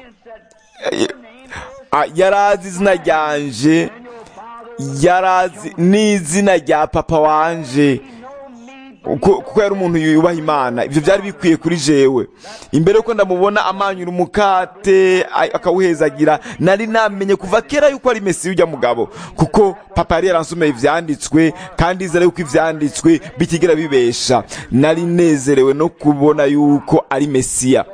[SPEAKER 1] Ah, yarazi izina ryanje yarazi n'izina rya papa wanje kuko kuko yari umuntu yubaha imana ibyo byari bikwiye kuri jewe imbere yuko ndamubona amanyura umukate a- akawuhezagira nari namenye kuva kera yuko ari mesiya ujya mugabo kuko papa yari yaransomeye ivyanditswe kandi izere yuko ivyanditswe bitigera bibesha nari nezerewe no kubona yuko ari mesiya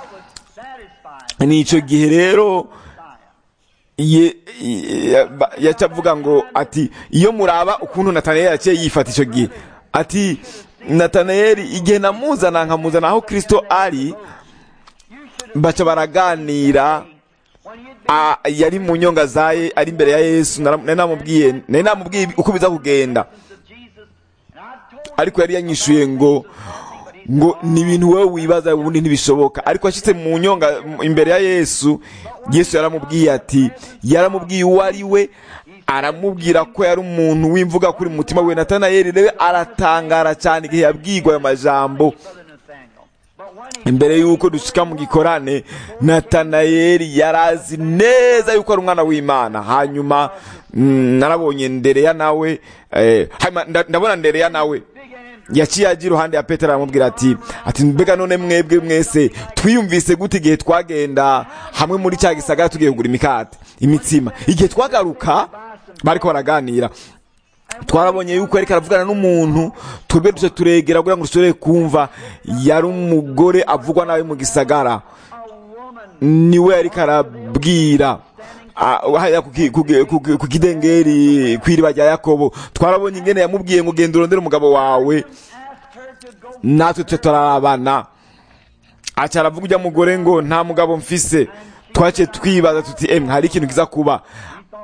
[SPEAKER 1] ni ico gihe rero ye ye- ba- yaca avuga ngo ati iyo muraba ukuntu natanayeli yaciye yifata icyo gihe ati natanayeli igihe namuzana nkamuzana aho kristo ari baca baraganira a- yari mu nyonga zaye ari imbere ya yesu nara- nari namubwiye nari namubwiye uko biza kugenda ariko yari yanyishuye ngo ngo ni ibintu wowe wibaza ubundi ntibishoboka ariko ashitse mu nyonga m- imbere ya yesu yesu yaramubwiye ati yaramubwiye uwo ari we aramubwira ko yari umuntu w'imvuga kuri mu mutima we natanayeli rero aratangara cyane igihe yabwirwa ayo majambo imbere y'uko dushika mu gikorane natanayeli yarazi neza yuko ari umwana w'imana hanyuma mm, narabonye ndereya nawe eh, hanyuma nda- ndabona ndereya nawe yaciye ajya iruhande ya petero aramubwira ati ati mbega none mwebwe mwese twiyumvise gute igihe twagenda hamwe muri cya gisagara tugiye kugura imikate imitsima igihe twagaruka bariko baraganira twarabonye yuko yariko aravugana n'umuntu twebwe duce turegera kugira ngo dushobore kumva yari umugore avugwa nawe mu gisagara niwe yariko arabwira Ah, hariya ku ki- ku ki- ku ki- ku kidengeri kw'iriba rya yakobo twarabonye ingene yamubwiye ngo genda urondere umugabo wawe natwe tuce turarabana aca aravuga ujya mugore ngo nta mugabo mfise twaciye twibaza tuti emwe hari ikintu kiza kuba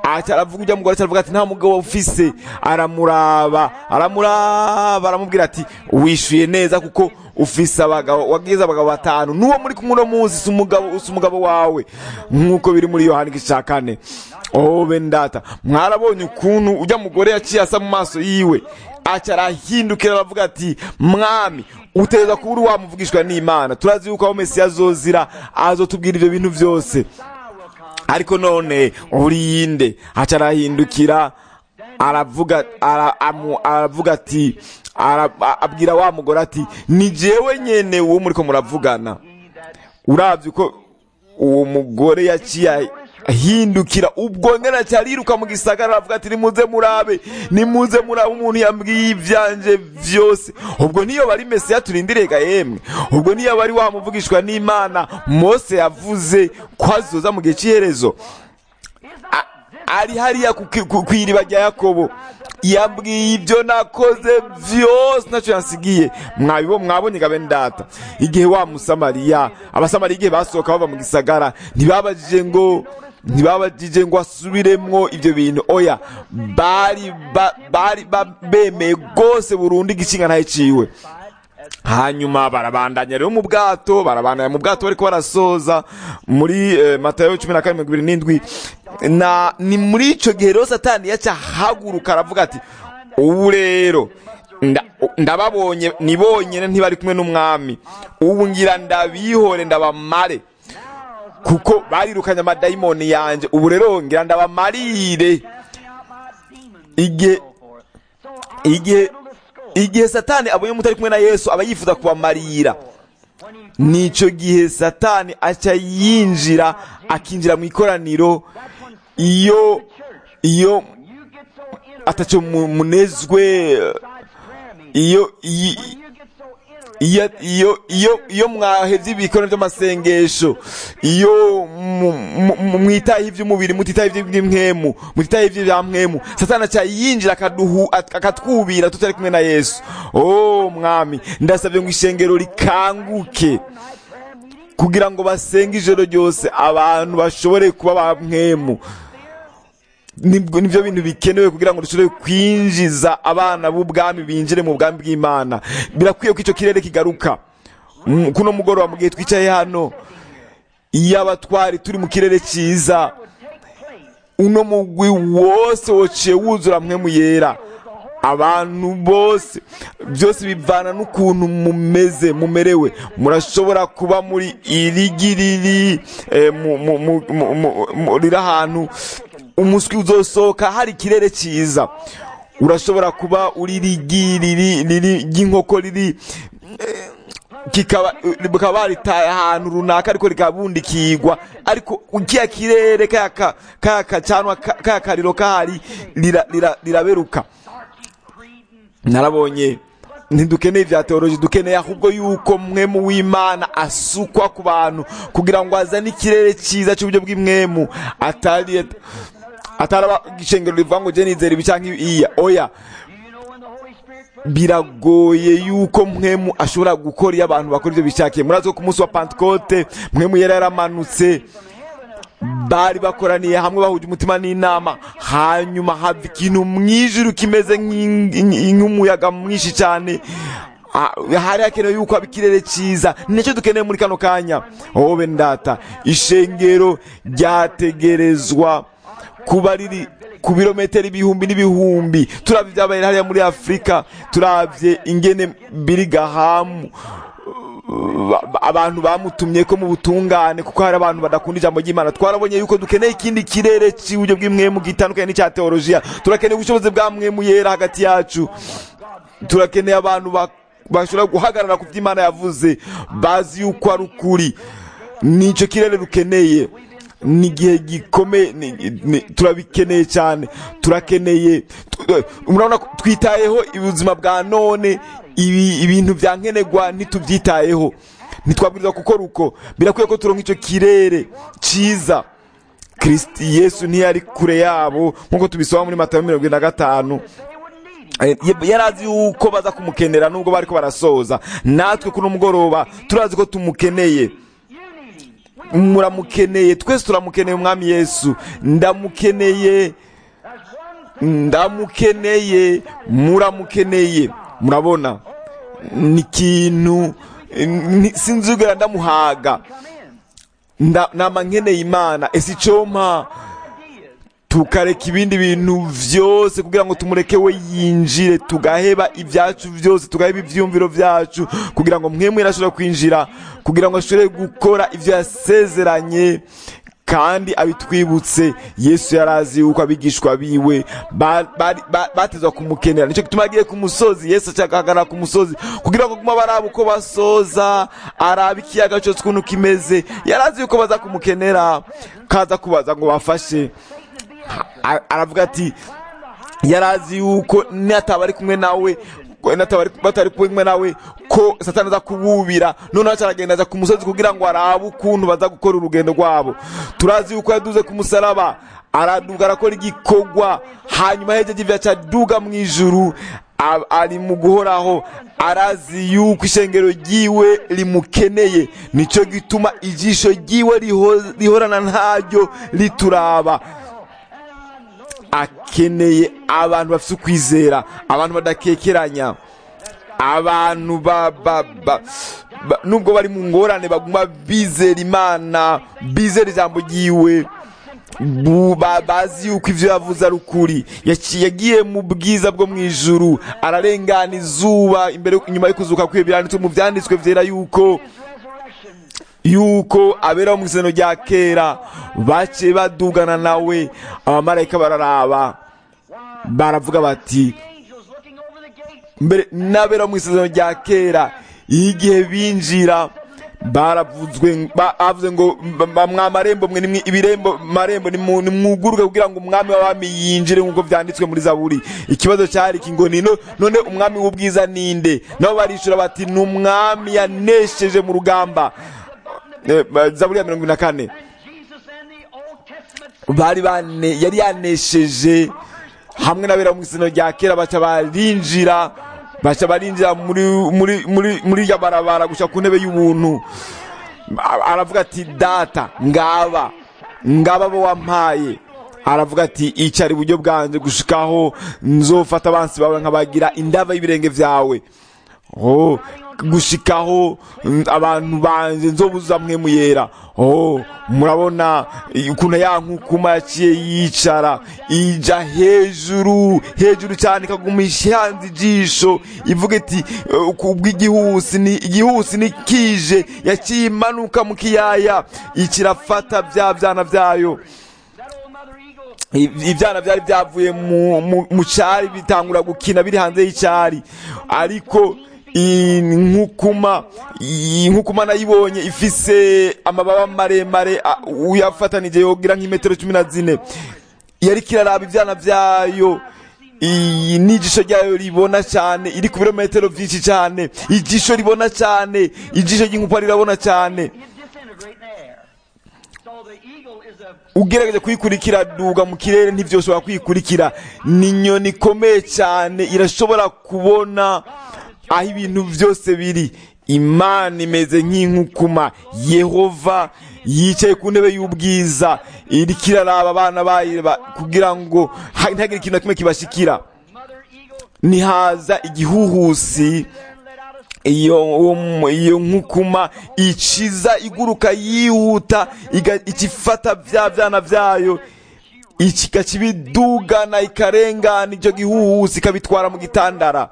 [SPEAKER 1] aca aravuga ujya mugore aca aravuga ati nta mugabo ufise aramuraba aramuraba aramubwira ati wishuye neza kuko ufise abagabo wagize abagabo batanu n'uwo muri kumwe uno munsi si umugabo si umugabo wawe nk'uko biri muri yohani igice cya kane oh bendata mwarabonye ukuntu ujya mugore yaciye asa mu maso yiwe aca arahindukira aravuga ati mwami utegereza kuba uri wamuvugishwa n'imana turazi yuko aho mesiya azozira azotubwira ibyo bintu byose ariko none urinde aca arahindukira aravuga ara- amu- aravuga ati ara- a- abwira wa mugore ati ni jewe nyene uwo muriko muravugana uravye uko uwo mugore yaciye ahindukira ubwo ngene aca ariruka mu gisagara aravuga ati nimuze murabe nimuze murabe umuntu yambwiye ivyanje vyose ubwo niyo bari mesiya turindiriye ga yemwe ubwo niyo bari wamuvugishwa n'imana mose yavuze ko azoza mu gihe c'iherezo A- ari hariya ku ki- ku- kw'iriba rya yakobo yambwiye ibyo nakoze vyose ntacyo yansigiye mwabibo mwabonye gabe ndata igihe wa musamariya abasamariya igihe basohoka bava mu gisagara ntibabajije ngo ntibabajije ngo asubiremwo ibyo bintu oya bari ba- bari ba- bemeye rwose burundu igikinga ntayiciwe hanyuma barabandanya rero mu bwato barabandanya mu bwato bariko barasoza muri eh, matayo cumi na kane mirongo ibiri n'indwi na ni muri ico gihe rero satani yaca ahaguruka aravuga ati ubu rero nda- ndababonye ni bonyene ntibari kumwe n'umwami ubu ngira ndabihore ndabamare kuko barirukanye amadayimoni yanje ubu rero ngira ndabamarire igihe igihe igihe satani abonye mutari kumwe na yesu aba yifuza kubamarira nico gihe satani aca yinjira akinjira mu ikoraniro iyo iyo ataco mu- munezwe iyo iyo iyo iyo iyo iyo mwahevye ibikono by'amasengesho iyo mu- mu- mu- mwitaye ivy'umubiri mutitaye ivy'imwemu mutitaye ivya mwemu satani aca yinjira akaduhu ak- akatwubira tutari kumwe na yesu oh mwami ndasabye ngo ishengero rikanguke kugira ngo basenge ijoro ryose abantu bashobore kuba ba mwemu nibwo nibyo bintu bikenewe kugira ngo dushobore kwinjiza abana b'ubwami binjire mu bwami bw'imana birakwiye ko icyo kirere kigaruka Mm, kuno mugoroba mu gihe twicaye hano iyo abatwari turi mu kirere cyiza uno mugwi wose wociye wuzura mwemu yera abantu bose byose bivana n'ukuntu mumeze mumerewe murashobora kuba muri irigiriri eh, mu- mu- mu- mu- mu- mu- riri ahantu umuswi uzosohoka hari ikirere cyiza urashobora kuba uri rigiriri riri ry'inkoko riri eh, kikaba bukaba baritaye ahantu runaka ariko rikabundikirwa ariko kiya kirere kaya ka- kaya kacanwa ka- kaya kariro kahari rira- rira- riraberuka narabonye ntidukeneye ibya teoloji dukeneye ahubwo yuko mwemu w'imana asukwa ku bantu kugira ngo azane ikirere cyiza cy'uburyo bw'imwemu atari ataraba ishengero rivuga ngo je nizera ibi canke iya oya biragoye yuko mwemu ashobora gukora iyo abantu bakora ibyo bishakiye murazi ko ku munsi wa pantekote mwemu yari yaramanutse bari bakoraniye hamwe bahuje umutima n'inama hanyuma hava ikintu mwijuru kimeze nk'ing- nk'umuyaga mwinshi cyane Ah, hari hakenewe yuko haba ikirere cyiza nicyo dukeneye muri kano kanya wowe ndata ishengero ryategerezwa kuba riri ku birometero ibihumbi n'ibihumbi turabye ibyabaye hariya muri afurika turabye ingene biri gahamu ba- ba- abantu bamutumye ko mu butungane kuko hari abantu badakunda ijambo ry'imana twarabonye yuko dukeneye ikindi kirere cy'uburyo bw'imwemu gitandukanye n'icya teolojiya turakeneye ubushobozi bwa mwemu yera hagati yacu turakeneye abantu ba- bashobora guhagarara ku byo imana yavuze bazi yuko ari ukuri nicyo kirere dukeneye ni igihe gikomeye ni- ni- turabikeneye cyane turakeneye tu- eh, murabona ko twitayeho ubuzima bwa none ibi- ibintu bya nkenerwa ntitubyitayeho ntitwabwiriza gukora uko birakwiye ko turonka icyo kirere cyiza kristi yesu ntiyari kure yabo nk'uko tubisoma muri matayo mirongo ine na gatanu Eh, yari azi yuko baza kumukenera nubwo bariko barasoza natwe kuno mugoroba turazi ko tumukeneye muramukeneye twese turamukeneye umwami yesu ndamukeneye ndamukeneye muramukeneye murabona ni ikintu ni- sinzigera ndamuhaga Nda- nama nkeneye imana ese icompa tukareka ibindi bintu vyose kugira ngo tumureke we yinjire tugaheba ibyacu byose tugaheba ivyumviro vyacu kugira ngo mwemwe ashobora kwinjira kugira ngo ashobore gukora ivyo yasezeranye kandi abitwibutse yesu yarazi yuko abigishwa biwe ba- bari- ba- batezwa kumukenera nicyo gituma agiye ku musozi yesu acagahagarara ku musozi kugira ngo guma baraba uko basoza araba ikiyaga cyose ukuntu kimeze yarazi yuko baza kumukenera kaza kubaza ngo bafashe A- aravuga ati yarazi yuko nataba ari kumwe nawe ko nataba ari- batari kumwe nawe ko satani aza kububira noneho aca aragenda aza ku musozi kugira ngo arabe ukuntu baza gukora urugendo rwabo turazi yuko yaduze ku musaraba araduga arakora igikorwa hanyuma hejeje ivyo aca aduga mu ijuru a- ari mu guhoraho arazi yuko ishengero ryiwe rimukeneye nico gituma ijisho ryiwe riho- rihorana ntaryo rituraba akeneye abantu bafite ukwizera abantu badakekeranya abantu ba, ba, ba, ba, nubwo bari mu ngorane baguma bizera imana bizera ijambo ryiwe bu- ba- bazi yuko ivyo yavuze ari ukuri Yaci- yagiye mu bwiza bwo mu ijuru ararengana izuba imbere inyuma yo kuzuka kwiwe biranditswe mu vyanditswe vyera yuko yuko abera mu isezerano rya kera baciye badugana nawe abamarayika bararaba baravuga bati
[SPEAKER 4] Angels looking over the gates.
[SPEAKER 1] mbere n'abera mu isezerano rya kera iyo igihe binjira baravuzwe ba- bavuze ngo mba- mwa marembo mwe nimwe ibirembo marembo nimu- nimwuguruke kugira ngo umwami w'abami yinjire nk'uko vyanditswe muri zaburi ikibazo cyari iki ngo nino none umwami w'ubwiza ninde nabo barishura bati ni umwami yanesheje mu rugamba Eh, ba- zaburi ya mirongo ine na kane
[SPEAKER 4] Jesus and the Old Testament
[SPEAKER 1] bari bane yari yanesheje hamwe n'abera mu isino rya kera baca barinjira baca barinjira muri muri muri muri irya barabara gushika ku ntebe y'ubuntu A- aravuga ati data ngaba ngaba abo wampaye aravuga ati icara iburyo bwanjye gushikaho nzofata abansi bawe nkabagira indava y'ibirenge vyawe oh gushikaho mm, abantu banje nzobuza mwe muyera oh murabona eh, ukuntu ya nkukuma yaciye yicara ija hejuru hejuru cyane ikaguma ishanze ijisho ivuga iti eh, kubw'igihusi ni igihusi ni kije yaciye imanuka mu kiyaya ikirafata bya byana byayo
[SPEAKER 4] that old mother eagle
[SPEAKER 1] I- ibyana byari byavuye mu- mu- mu cyari bitangura gukina biri hanze y'icyari ariko iyi nkukuma iyi nkukuma nayibonye ifise amababa maremare a- uyafatanije yogira nk'imetero cumi na zine yari kiraraba ibyana byayo iyi n'ijisho ryayo ribona cyane iri ku birometero byinshi cyane ijisho ribona cyane ijisho ry'inkupa rirabona cyane
[SPEAKER 4] it disintegrate in the air. So the eagle is a
[SPEAKER 1] ugerageje kuyikurikira duga mu kirere ntibyoshobora kuyikurikira ni inyoni ikomeye cyane irashobora kubona aho ibintu byose biri imana imeze nk'inkukuma yehova yicaye ku ntebe y'ubwiza iriko iraraba abana bayo ba- kugira ngo ha- ntihagire ikintu na kimwe kibashikira
[SPEAKER 4] mother eagle
[SPEAKER 1] nihaza igihuhusi
[SPEAKER 4] and let out a
[SPEAKER 1] iyo uwo- iyo nkukuma iciza iguruka yihuta iga- ikifata bya byana byayo ikakibidugana ikarengana icyo gihuhusi ikabitwara mu gitandara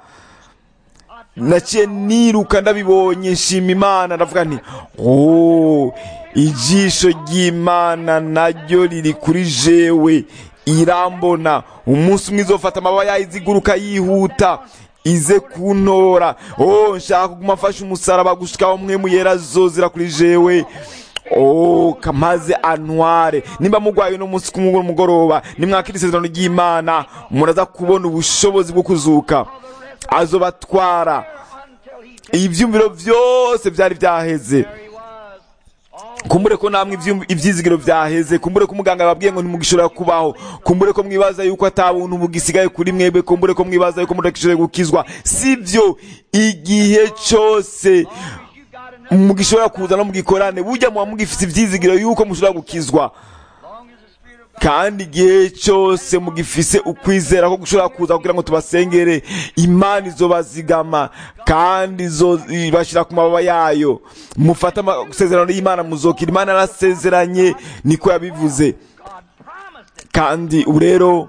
[SPEAKER 1] naciye niruka ndabibonye nshima imana ndavuga nti oh ijisho ry'imana naryo riri kuri jewe irambona umunsi umwe izofata amababa yayo iziguruka yihuta ize kuntora oh nshaka kuguma mfashe umusaraba gushikaho mwe muyera zozira kuri jewe Oh, kamaze antware nimba mugwaye no munsi kumugoro mugoroba nimwakira isezerano ry'imana muraza kubona ubushobozi bwo kuzuka azobatwara
[SPEAKER 4] until he
[SPEAKER 1] ivyumviro vyose vyari vyaheze
[SPEAKER 4] there he was. All
[SPEAKER 1] kumbure ko namwe ivyum- ivyizigiro vyaheze kumbure ko umuganga yababwiye ngo ntimugishobora kubaho kumbure ko mwibaza yuko ata buntu bugisigaye kuri mwebwe kumbure ko mwibaza yuko mudakishoboye gukizwa sivyo igihe cose
[SPEAKER 4] you got enough
[SPEAKER 1] mugishobora kuza no mugikorane burya muba mugifite ibyizigiro yuko mushobora gukizwa kandi igihe cyose mugifise ukwizera ko gushobora kuza kugira ngo tubasengere imana izobazigama kandi izobashyira ku mababa yayo mufate amasezerano y'imana muzokira imana yarasezeranye niko yabivuze kandi ubu rero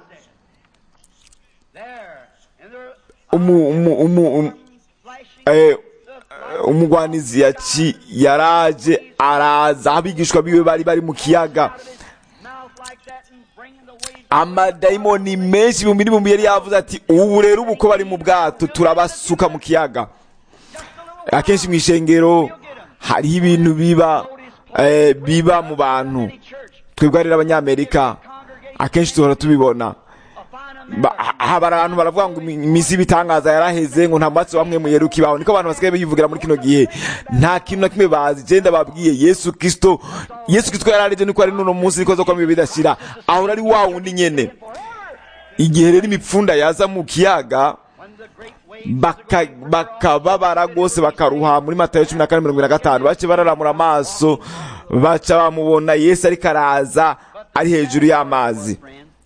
[SPEAKER 1] umu- umu- umu- umu- eh, umugwanizi yaci yaraje araza aho abigishwa biwe bari bari mu kiyaga amadayimoni menshi ibihumbi n'ibihumbi yari yavuze ati ubu rero ubu ko bari mu bwato turabasuka mu kiyaga akenshi mu ishengero hariho ibintu biba eh, biba mu bantu twebwe rero abanyamerika akenshi duhora tubibona Ba- ha- haba abantu baravuga ngo imi- iminsi y'ibitangaza yaraheze ngo nta mwatsi wamwe muyeruka ibaho niko abantu basigaye bivugira muri kino gihe nta kintu na kimwe bazi genda babwiye yesu kristo yesu kristo yarareje niko ari n'uno munsi niko azokwama ibihe bidashira ahora ari wa wundi nyene igihe rero imipfunda yaza mu kiyaga baka- bakababara rwose bakaruha muri matayo cumi na kane mirongo ine na gatanu bace bararamura amaso baca bamubona yesu ariko araza ari hejuru y'amazi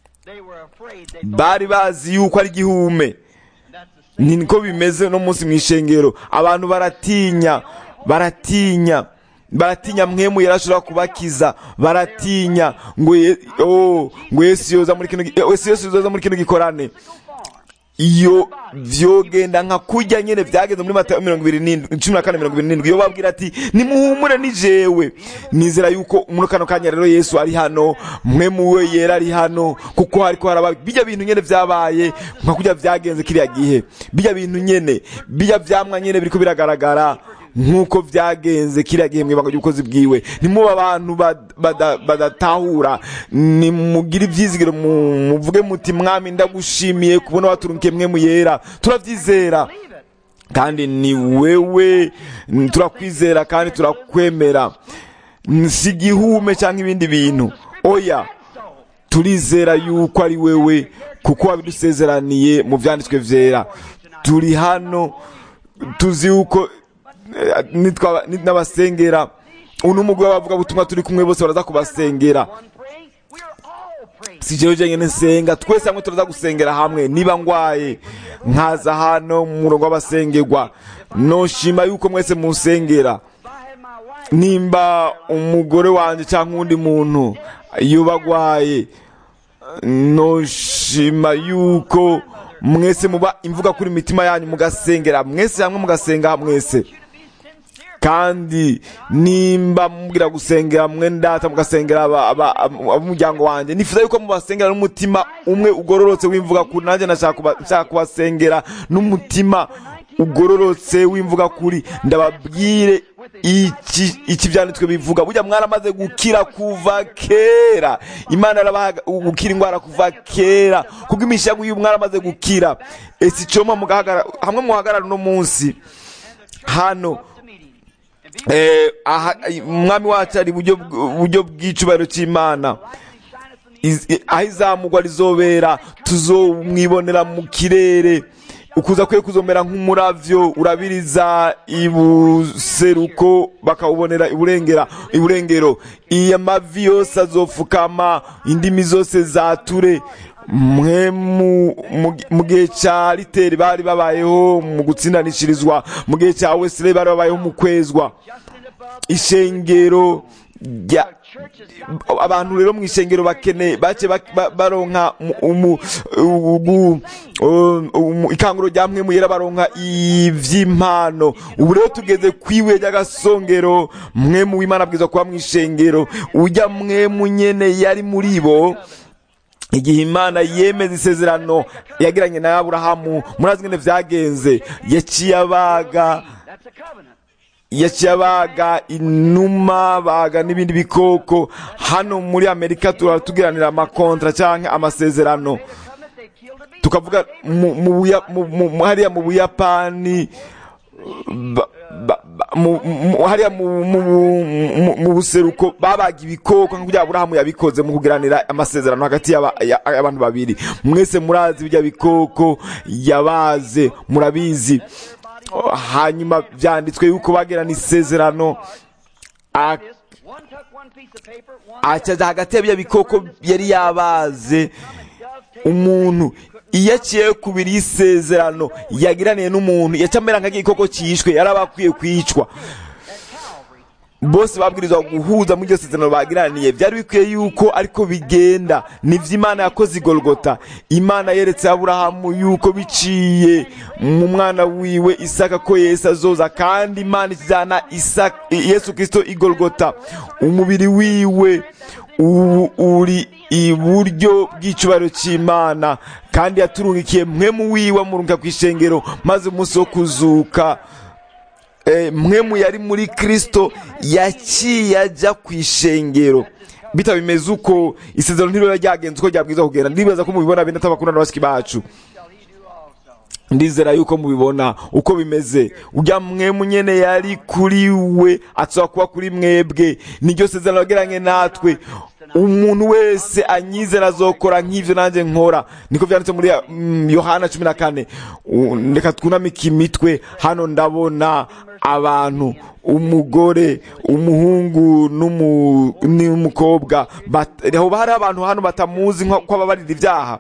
[SPEAKER 1] bari bazi yuko ari igihume ni niko bimeze no munsi mu ishengero abantu baratinya baratinya baratinya mwemu yarashobora kubakiza baratinya ngo ye- oh, ngo yesu yoza muri kino gi- eh, yesu yesu yoza muri kino gikorane iyo vyogenda nka kurya nyene vyageze muri matayo mirongo ibiri n'indwi cumi na kane mirongo ibiri n'indwi iyo babwira ati nimuhumure ni jewe nizera yuko muri kano kanya rero yesu ari hano mwe muwe yera ari hano kuko hariko haraba bijya bintu nyene vyabaye nka kurya vyagenze kiriya gihe bijya bintu nyene bijya vyamwa nyene biriko biragaragara nk'uko vyagenze kiriya gihe mwibanga ry'ubukozi bwiwe nimuba abantu bad- bada- badatahura nimugire ivyizigiro mu- muvuge muti mwami ndagushimiye kubona waturunkiye mwe muyera turavyizera kandi ni wewe n- turakwizera kandi turakwemera N- si igihume cyangwa ibindi bintu oya turizera yuko ari wewe kuko wabidusezeraniye mu vyanditswe vyera turi hano tuzi yuko eh, nitwa- ni- n'abasengera uno mugwi w'abavugabutumwa turi kumwe bose baraza kubasengera si jewe jenyine nsenga twese hamwe turaza gusengera hamwe niba ngwaye nkaza hano mu murongo w'abasengerwa noshima yuko mwese musengera nimba umugore wanjye cyangwa uwundi muntu yoba agwaye noshima yuko mwese muba imvuga kuri imitima yanyu mugasengera mwese hamwe mugasenga mwese kandi nimba mubwira gusengera mwe ndata mugasengera aba- aba- aba- ab'umuryango wanjye nifuza yuko mubasengera n'umutima umwe ugororotse w'imvuga kuri nanjye nashaka kuba- nshaka kubasengera n'umutima ugororotse w'imvuga kuri ndababwire iki iki byanditswe bivuga burya mwaramaze gukira kuva kera imana yarabaha gukira indwara kuva kera kubwo imishago y'uyu mwaramaze gukira ese icoma mugahagarara hamwe muhagarara uno munsi hano eh, aha, umwami wacu ari buryo buryo bw'icubahiro cy'imana Iz- i- aho izamugwa rizobera tuzomwibonera mu kirere ukuza kwe kuzomera nk'umuravyo urabiriza ibuseruko bakawubonera iburengera iburengero iyo amavi yose azofukama indimi zose zature mwe mu- mu- mu gihe cya riteri bari babayeho mu gutsindanishirizwa mu gihe cya wesley bari babayeho mu kwezwa ishengero rya abantu rero mu ishengero bakeneye bace bak- ba- baronka mu- umu- ugu- um, umu- ikanguro rya mwe muyera baronka ivy'impano ubu rero tugeze kwiwe ry'agasongero mwe mu w'imana bwiza kuba mu ishengero ujya mwe mu nyene yari muri bo igihe imana yemeza isezerano yagiranye na aburahamu murazi ngene vyagenze yaciye abaga yaciye abaga inuma baga n'ibindi bikoko hano muri amerika turaba tugiranira amakontra cyangwa amasezerano tukavuga mu- mu Buya- mu- mu- mu- hariya mu buyapani ba- ba- ba- mu- mu- hariya mu- mu- mu- mu buseruko babaga ibikoko nk'uko aburahamu yabikoze mu kugiranira amasezerano hagati y'aba- ya- y'abantu babiri mwese murazi bijya bikoko yabaze murabizi hanyuma byanditswe yuko bagirana isezerano a-
[SPEAKER 4] One took one piece of paper, one
[SPEAKER 1] acaza hagati ya bya bikoko yari yabaze umuntu iyo aciye ku biri y'isezerano yagiraniye n'umuntu yaca amera nk'igikoko cyishwe yari aba akwiye kwicwa bose babwirizwa guhuza muri iryo sezerano bagiraniye byari bikwiye yuko ariko bigenda nibyo imana yakoze igorogota imana yeretse aburahamu yuko biciye mu mwana wiwe isaka ko yesu azoza kandi imana ijyana Isaka- yesu kirisito igorogota umubiri wiwe ubu uri iburyo bw'icyubahiro cy'imana kandi yaturungikiye mwe mu wiwe amurunga ku ishengero maze umunsi wo kuzuka eh, mwe mu yari muri kristo yaciye ajya ku ishengero bita bimeze uko isezerano ntiriba ryagenze uko ryabwiza kugenda ndibaza ko mubibona bene atabakunda na bashiki bacu ndizera yuko mubibona uko bimeze ujya mwemu nyene yari kuri we atsoba kuba kuri mwebwe niryo sezerano yagiranye natwe umuntu wese anyizera azokora nk'ivyo nanjye nkora niko vyanditse muri mm, yohana cumi na kane U- reka twunamike imitwe hano ndabona abantu umugore umuhungu n'umu- n'umukobwa bat- hoba hari abantu hano batamuzi nko ko ababarira ibyaha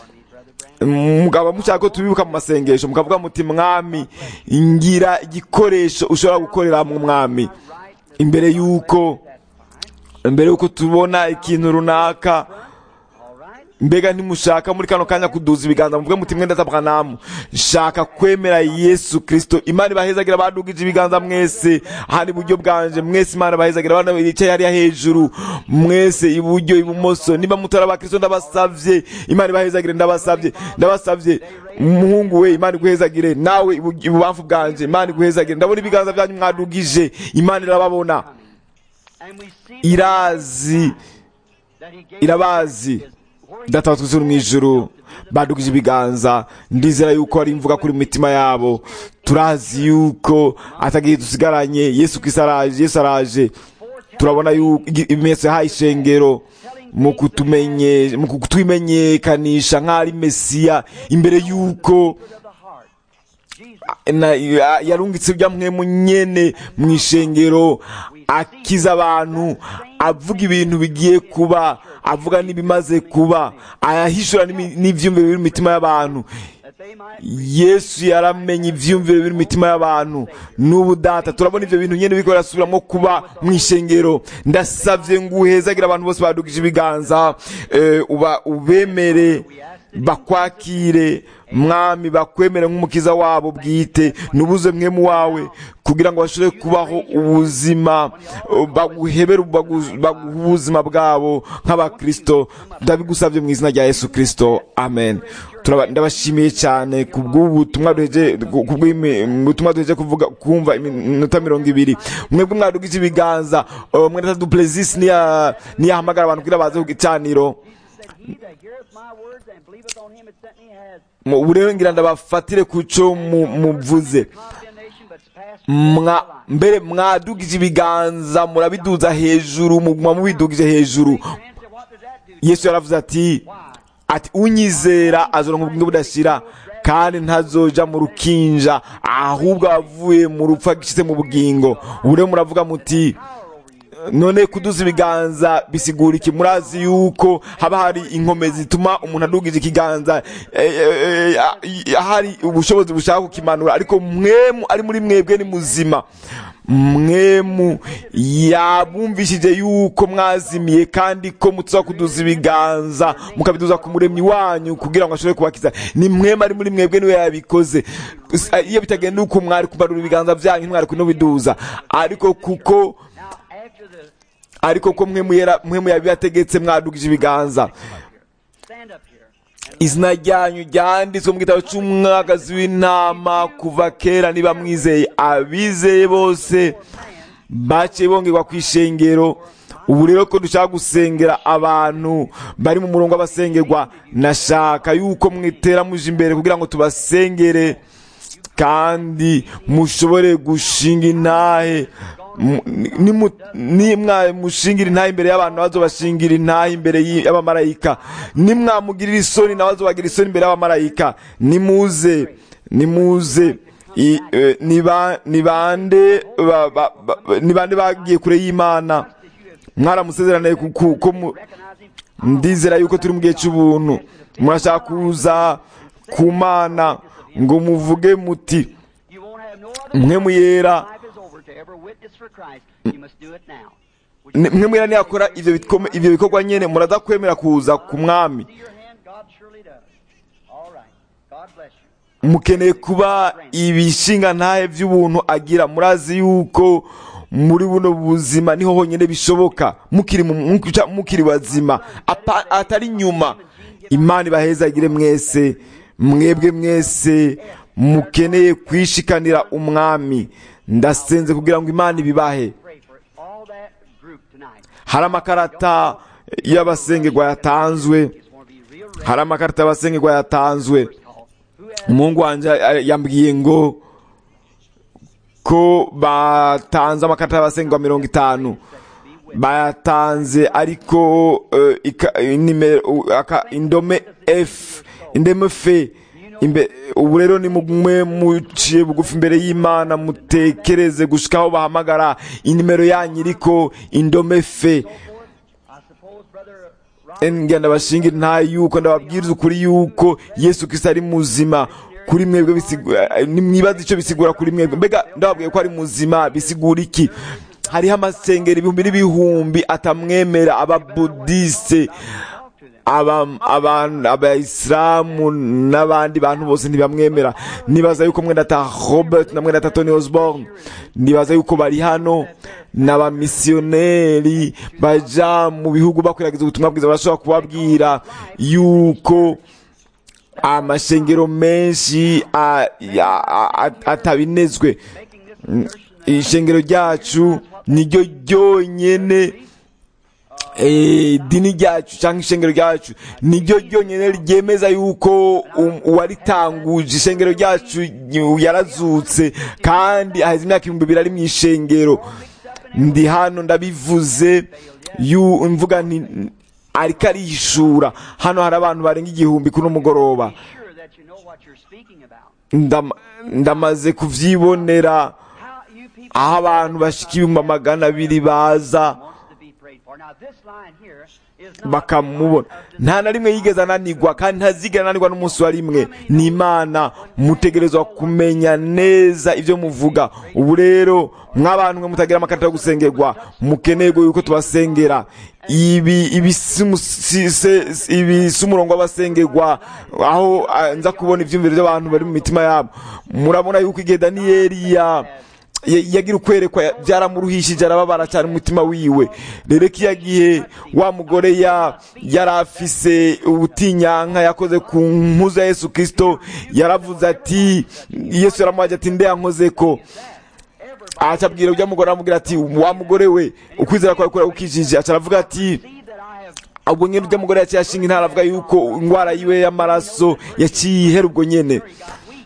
[SPEAKER 1] mugabo mushaka ko tubibuka mu masengesho mukavuga muti mwami ngira igikoresho ushobora gukorera mu mwami imbere y'uko imbere y'uko tubona ikintu runaka mbega ntimushaka muri kano kanya kuduza ibiganza muvuge muti mwenda tabwanamu shaka kwemera yesu kristo imana ibahezagira badugije ibiganza mwese ahandi iburyo bwanje mwese imana ibahezagira abana bicaye hariya hejuru mwese iburyo ibumoso niba mutari abakristo ndabasavye imana ibahezagire ndabasavye ndabasavye umuhungu we imana iguhezagire nawe ibu- ibubamfu bwanje imana iguhezagire ndabona ibiganza byanyu mwadugije imana irababona
[SPEAKER 4] and we see
[SPEAKER 1] irazi
[SPEAKER 4] that he gave
[SPEAKER 1] irabazi data wa twese uri mu ijuru badugije ibiganza ndizera yuko ari imvuga kuri mu mitima yabo turazi yuko atagiye dusigaranye yesu kristo araje yesu araje turabona yuko igi- ibimenyetso yahaye ishengero mu kutumenye mu kutwimenyekanisha nk'aho ari mesiya imbere yuko na- ya- yarungitse ibya mwemu nyene mu ishengero akiza abantu avuga ibintu bigiye kuba avuga n'ibimaze kuba ayahishura n'imi- n'ivyumviro biri mu mitima y'abantu
[SPEAKER 4] that they might
[SPEAKER 1] yesu yaramenye ivyumviro biri mu mitima y'abantu n'ubu data turabona ivyo bintu nyene biriko birasubiramo kuba mu ishengero ndasavye ngo uhezagire abantu bose badugije ibiganza eh, uba ubemere bakwakire mwami bakwemere nk'umukiza wabo bwite nubuze mwemu wawe kugira ngo bashobore kubaho ubuzima eh, baguhebere bagu- baguhe ubuzima bwabo nk'abakristo ndabigusabye mu izina rya yesu kristo amen Turaba- ndabashimiye cyane ku bw'ubutumwa duheje ku bw'ubutumwa duheje kuvuga kumva iminota mirongo ibiri mwebwe mwadugije ibiganza eh, mwene duplezisi niyahamagara abantu kugira baze ku gicaniro
[SPEAKER 4] he that heareth my words and believeth on him that sent me has
[SPEAKER 1] Mu- ubu rero ngira ndabafatire ku cyo mu- muvuze
[SPEAKER 4] condemnation but is past
[SPEAKER 1] mwa mbere mwadugije ibiganza murabiduza hejuru muguma mubidugije hejuru
[SPEAKER 4] answer what does that do
[SPEAKER 1] yesu yaravuze ati ati unyizera azoronka ubugingo budashira kandi ntazoja mu rukinja ahubwo avuye mu rupfu agishyize mu bugingo ubu rero muravuga muti none kuduza ibiganza bisigura iki murazi yuko haba hari inkomezi zituma umuntu adugije ikiganza eh, eh, eh, hari ubushobozi bushaka kukimanura ariko mwemu ari muri mwebwe ni muzima mwemu yabumvishije yuko mwazimiye kandi ko mutuza kuduza ibiganza mukabiduza ku muremyi wanyu kugira ngo ashobore kubakiza ni mwemu ari muri mwebwe niwe yabikoze Gusa iyo bitagenda uko mwari kumanura ibiganza byanyu mwari kunobiduza ariko kuko
[SPEAKER 4] now after the
[SPEAKER 1] ariko ko mwe muyera mwe muyabibategetse mwadugije ibiganza
[SPEAKER 4] stand up here
[SPEAKER 1] izina ryanyu ryanditswe mu gitabo cy'umwagazi w'intama kuva kera niba mwizeye abizeye bose baciye bongerwa ku ishengero ubu rero ko dushaka gusengera abantu bari mu murongo w'abasengerwa nashaka yuko mwitera muje imbere kugira ngo tubasengere kandi mushobore gushinga intahe Mu- nimu- nimwa mushingira intahe imbere y'abantu bazobashingira intahe imbere y- y'abamarayika nimwamugirira isoni nawe azobagira isoni imbere y'abamarayika nimuze nimuze I- eh, ni ba- ni bande ba- ba- ba- ni bande bagiye kure y'imana mwaramusezeraniye ku- ku- ko mu- ndizera yuko turi mu gihe cy'ubuntu murashaka kuza ku mana ngo muvuge muti
[SPEAKER 5] You won't have no other
[SPEAKER 1] mwe muyera
[SPEAKER 5] life is over to ever witness for Christ. You must do it now. Would
[SPEAKER 1] ni- mwe muyera ntiyakora ivyo bikome- ivyo bikorwa nyene muraza kwemera kuza ku mwami
[SPEAKER 5] see your hand? God surely does. All right. God bless you.
[SPEAKER 1] mukeneye kuba ibishinga ntahe by'ubuntu agira murazi yuko muri buno buzima niho honyine bishoboka mukiri mu- mukica- mukiri bazima apa- atari nyuma imana ibahezagire mwese mwebwe mwese mukeneye kwishikanira umwami ndasenze kugira ngo imana ibibahe
[SPEAKER 5] Pray for all that group tonight.
[SPEAKER 1] hari amakarata y'abasengerwa yatanzwe
[SPEAKER 5] Just want to be real ready.
[SPEAKER 1] hari amakarita y'abasengerwa yatanzwe
[SPEAKER 5] Call. Who has
[SPEAKER 1] umuhungu wanjye eh, yambwiye ngo ko batanze amakarita y'abasengwa mirongo itanu bayatanze ariko eh, ika- nimero u- aka- indome f indome f imbe- ubu rero ni mumwe muciye bugufi imbere y'imana mutekereze gushika aho bahamagara inimero yanyu iriko indome f
[SPEAKER 5] I suppose Brother Ron
[SPEAKER 1] ngira ndabashingira nta yuko ndababwiriza ukuri yuko yesu kristo ari muzima kuri mwebwe bisigura nimwibaza icyo bisigura kuri mwebwe mbega ndababwiye ko ari muzima bisigura iki hariho amasengero ibihumbi n'ibihumbi atamwemera ababudiste aba- aba- abayisilamu n'abandi bantu bose ntibamwemera nibaza yuko mwenda ta robert na mwenda ta tony osborne nibaza yuko bari hano n'abamisiyoneri baja mu bihugu bakwiragiza ubutumwa bwiza barashobora kubabwira yuko amashengero menshi a- ya- a- a- atabinezwe Mm, ishengero ryacu niryo ryonyene eh, idini ryacu cyangwa ishengero ryacu niryo ryonyine ryemeza yuko um- uwaritanguje ishengero ryacu y- yarazutse kandi aheza imyaka ibihumbi bibiri ari mu ishengero ndi hano ndabivuze yu mvuga nti ariko arishura hano hari abantu barenga igihumbi kuri mugoroba
[SPEAKER 5] sure that you know what you're speaking about.
[SPEAKER 1] Ndama- ndamaze kuvyibonera
[SPEAKER 5] How you people
[SPEAKER 1] aho abantu bashika ibihumbi magana abiri baza
[SPEAKER 5] wants to be prayed for. Now this line here is not
[SPEAKER 1] bakamubona nta na rimwe yigeze ananigwa kandi ntazigera ananirwa n'umunsi wa rimwe ni imana mutegerezwa kumenya neza ibyo muvuga ubu rero mw'abantu mwe mutagira amakarita yo gusengerwa mukeneye yuko tubasengera ibi ibi si umu- si- se- si- ibi si umurongo w'abasengerwa aho ah, nza kubona ibyumviro by'abantu bari mu mitima yabo murabona yuko igihe daniyeli ya ya- yagira ukwerekwa ya- byaramuruhishije arababara cyane umutima wiwe rero kiya gihe wa mugore ya yari afise ubutinyanka yakoze ku mpuzu ya yesu kirisito yaravuze ati yesu yaramuhaje ati nde yankoze ko acabwira ujya mugore aramubwira ati wa mugore we ukwizera kwawe kura ukijije aca aravuga ati
[SPEAKER 5] see that I have
[SPEAKER 1] ubwo nyine ujya mugore yaciye ashinga intara avuga yuko indwara yiwe y'amaraso yaciye ihera ubwo nyene
[SPEAKER 5] got weak.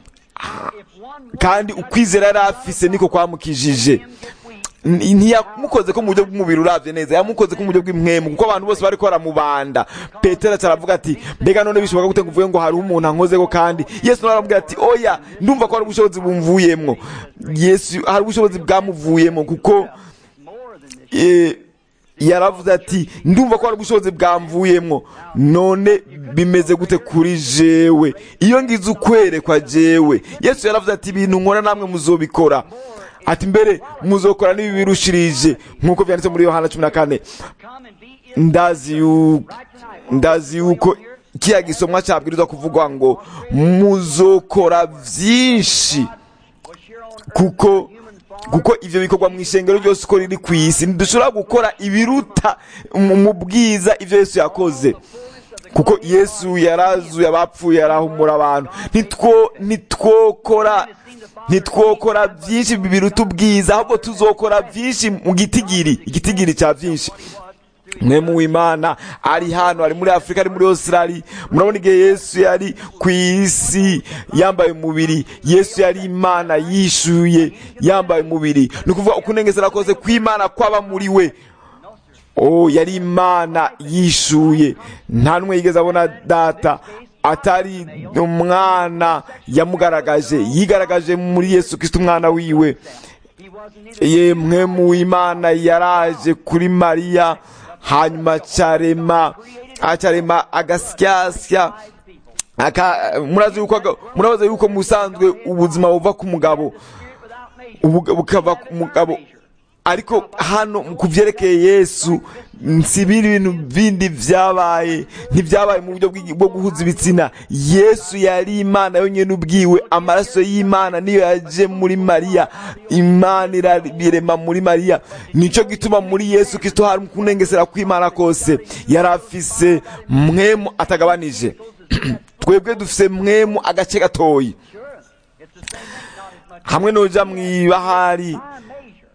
[SPEAKER 5] If one
[SPEAKER 1] kandi ukwizera yari afise niko kwamukijije
[SPEAKER 5] gets weak,
[SPEAKER 1] N- ntiyamukoze ko mu buryo bw'umubiri uravye neza yamukoze ko mu buryo bw'impwemu kuko abantu bose bariko baramubanda petero aca aravuga ati mbega none bishoboka gute ngo uvuge ngo hariho umuntu ankozeko kandi yesu nawe aramubwira ati oya ndumva ko hari ubushobozi bumvuyemwo yesu hari ubushobozi bwamuvuyemo kuko
[SPEAKER 5] more than this.
[SPEAKER 1] eh, yaravuze ati ndumva ko hari ubushobozi bwamvuyemwo none bimeze gute kuri jewe iyo ngize ukwerekwa jewe yesu yaravuze ati ibintu nkora namwe muzobikora ati mbere muzokora n'ibi birushirije nk'uko byanditse muri yohana cumi na kane
[SPEAKER 5] Come and be in
[SPEAKER 1] ndazi yu- ndazi yuko kiya gisomwa cyabwirizwa kuvugwa ngo muzokora byinshi
[SPEAKER 5] was here on earth
[SPEAKER 1] kuko
[SPEAKER 5] in human form.
[SPEAKER 1] kuko ivyo bikorwa mu ishengero ryose uko riri ku isi ntidushobora gukora ibiruta mu mu bwiza ivyo yesu yakoze kuko yesu yarazuye abapfuye arahumura abantu Ntitwo- ntitwokora ntitwokora byinshi biruta ubwiza ahubwo tuzokora byinshi mu gitigiri igitigiri cya byinshi mwemu w'imana ari hano ari muri afurika ari muri australia murabona igihe yesu yari ku isi yambaye umubiri yesu yari imana yishuye yambaye umubiri ni ukuvuga ukunengesera kose kw'imana kwaba muri we oh yari imana yishuye nta n'umwe yigeze abona data atari umwana yamugaragaje yigaragaje muri yesu kirisito umwana wiwe
[SPEAKER 5] He wasn't either
[SPEAKER 1] yemwe mu imana yaraje kuri mariya hanyuma carema acarema agasyasya
[SPEAKER 5] people.
[SPEAKER 1] aka murazi yuko aga- murabaza yuko mu busanzwe ubuzima buva ku mugabo
[SPEAKER 5] Spirit without measure.
[SPEAKER 1] ubu- bukava ku mugabo ariko hano ku byerekeye yesu nsibira ibintu bindi byabaye ntibyabaye mu buryo bw'igi- bwo guhuza ibitsina yesu yari imana yonyine ubwiwe amaraso y'imana niyo yaje muri mariya imana irabirema muri mariya nicyo gituma muri yesu kristo hari kunengesera kw'imana kose yari afise mwemu atagabanije twebwe dufise mwemu agace gatoyi
[SPEAKER 5] Sure. It's the same thing, not as much
[SPEAKER 1] hamwe noja mw'ibahari
[SPEAKER 5] by measure.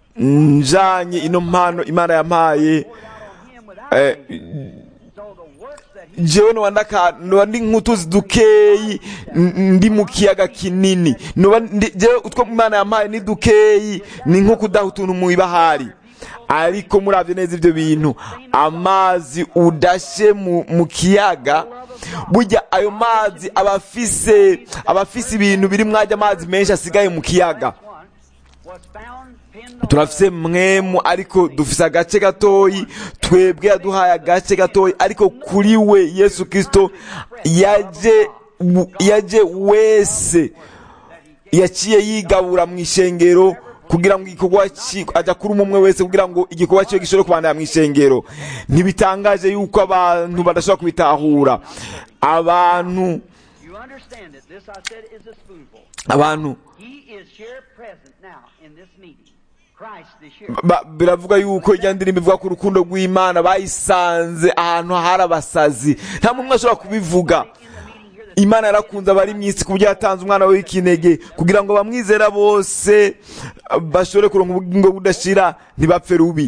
[SPEAKER 1] njanye ino mpano imana yampaye
[SPEAKER 5] Poured out on him without
[SPEAKER 1] eh,
[SPEAKER 5] So the works that he
[SPEAKER 1] jewe noba ndaka noba ndi nk'utuzi dukeyi n- ndi mu kiyaga kinini noba ndi- jewe utwo imana yampaye ni dukeyi ni nko kudaha utuntu mu ibahari ariko muravye neza ivyo bintu amazi udashe mu, mu kiyaga burya ayo mazi aba afise aba afise ibintu biri mwajya amazi menshi asigaye mu kiyaga
[SPEAKER 5] one was found pinned on
[SPEAKER 1] turafise mwemu ariko dufise agace gatoyi twebwe yaduhaye agace gatoyi ariko kuri we yesu kristo yaje yaje wese yaciye yigabura mu ishengero kugira ngo igikorwa ci- aja kuri umwe wese kugira ngo igikorwa cyiwe gishobore kubandanya mu ishengero ntibitangaje yuko abantu badashobora kubitahura abantu
[SPEAKER 5] You understand it. This I said is a spoonful.
[SPEAKER 1] abantu
[SPEAKER 5] He is here present now in this meeting. Christ is here.
[SPEAKER 1] Ba- biravuga yuko ijya ndirimbo ivuga ku rukundo rw'imana bayisanze ahantu hari abasazi nta muntu ashobora kubivuga imana yarakunze abari mu isi ku buryo yatanze umwana we w'ikinege kugira ngo bamwizera bose bashobore kuronka ubugingo budashira ntibapfe rubi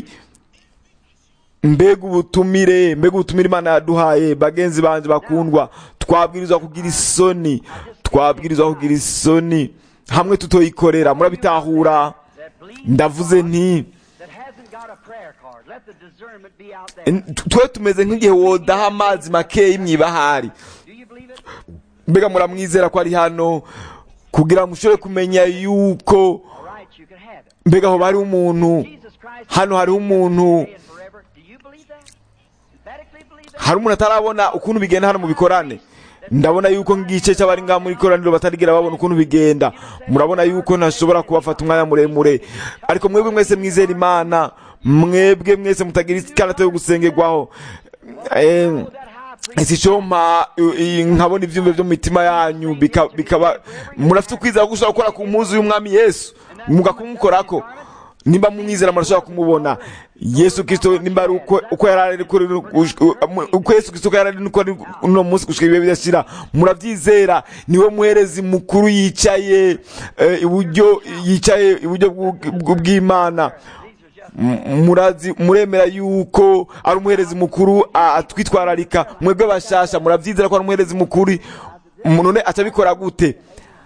[SPEAKER 1] mbega ubutumire mbega ubutumire imana yaduhaye bagenzi banje bakundwa twabwirizwa kugira isoni twabwirizwa kugira isoni hamwe tutoyikorera murabitahura
[SPEAKER 5] That believes
[SPEAKER 1] ndavuze nti
[SPEAKER 5] that hasn't got a prayer card. Let the discernment be out there.
[SPEAKER 1] N- twe tumeze nk'igihe wodaha amazi makeyi mw'ibahari
[SPEAKER 5] Do you believe it?
[SPEAKER 1] mbega muramwizera ko ari hano kugira ngo mushobore kumenya yuko
[SPEAKER 5] All right, you can have it.
[SPEAKER 1] mbega aho hariho umuntu
[SPEAKER 5] Jesus Christ
[SPEAKER 1] hano hariho umuntu
[SPEAKER 5] today and forever. Do you believe that? Emphatically believe that?
[SPEAKER 1] hari umuntu atarabona ukuntu bigenda hano mu bikorane ndabona yuko nk'igice cy'abari ngaha muri koraniro batarigera babona ukuntu bigenda murabona yuko ntashobora kubafata umwanya muremure ariko mwebwe mwese mwizera imana mwebwe mwese mutagira ikarata yo gusengerwaho Eh,
[SPEAKER 5] That high priest
[SPEAKER 1] ese icompa nkabona ibyumve byo mu mitima yanyu bika- bikaba murafite ukwizera ko ushobora gukora ku mpuzu y'umwami yesu mugakumukorako nimba mumwizera murashobora kumubona yesu kristo nimba ari uko uko yari ari kuri uko yesu kristo yari ari uko ari uno munsi gushika ibihe bidashira murabyizera niwe muherezi mukuru yicaye eh, iburyo yicaye iburyo bw'u- bw'u- bw'imana M- murazi muremera yuko ari umuherezi mukuru a- atwitwararika mwebwe bashasha murabyizera ko ari umuherezi mukuru none atabikora gute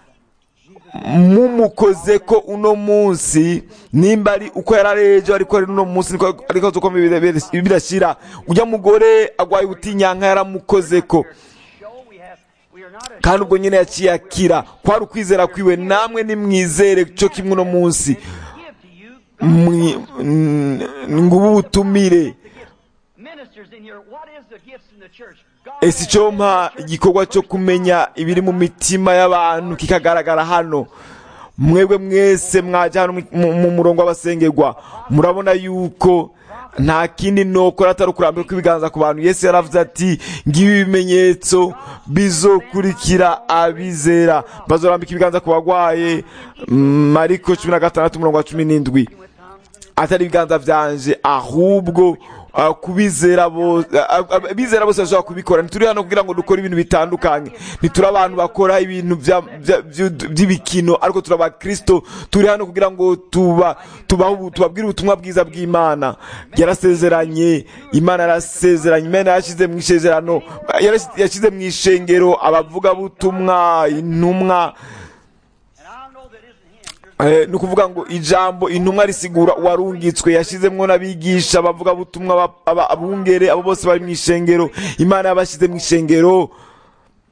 [SPEAKER 1] mumukoze ko uno munsi nimba ari uko yari ari ejo ariko ari uno munsi niko ariko uko bidashyira ujya mugore agwaye ubutinyanka yaramukoze ko
[SPEAKER 5] show we have we are not a
[SPEAKER 1] kandi ubwo nyine yaciye akira kwari ukwizera kwiwe namwe nimwizere cyo kimwe uno munsi
[SPEAKER 5] give to you
[SPEAKER 1] Mwi- n- ngubu ubutumire
[SPEAKER 5] ministers in here. What is the gifts in the church? God
[SPEAKER 1] ese icyo mpa igikorwa cyo kumenya ibiri mu mitima y'abantu kikagaragara hano mwebwe mwese mwajya hano mu- mu murongo w'abasengerwa murabona yuko nta kindi nokora atari ukurambira kw'ibiganza ku bantu yesu yaravuze ati ngibi ibimenyetso bizokurikira abizera bazorambika ibiganza ku bagwaye mariko cumi na gatandatu umurongo wa cumi n'indwi atari ibiganza byanje ahubwo uh, kubizera bose abizera bose bashobora kubikora ntituri hano kugira ngo dukore ibintu bitandukanye ntituri abantu bakora ibintu bya- bya- byu- by'ibikino ariko turi abakristo turi hano kugira ngo tuba tubaho ubu- tubabwire ubutumwa bwiza bw'imana yarasezeranye imana yarasezeranye imana yashyize mu isezerano yarashyize- yashyize mu ishengero abavugabutumwa intumwa
[SPEAKER 5] And I know that isn't him. There's
[SPEAKER 1] Eh, ni ukuvuga ngo ijambo intumwa risigura uwarungitswe yashyizemwo n'abigisha abavuga butumwa aba- aba- abungere abo bose bari mu ishengero imana yabashyize mu ishengero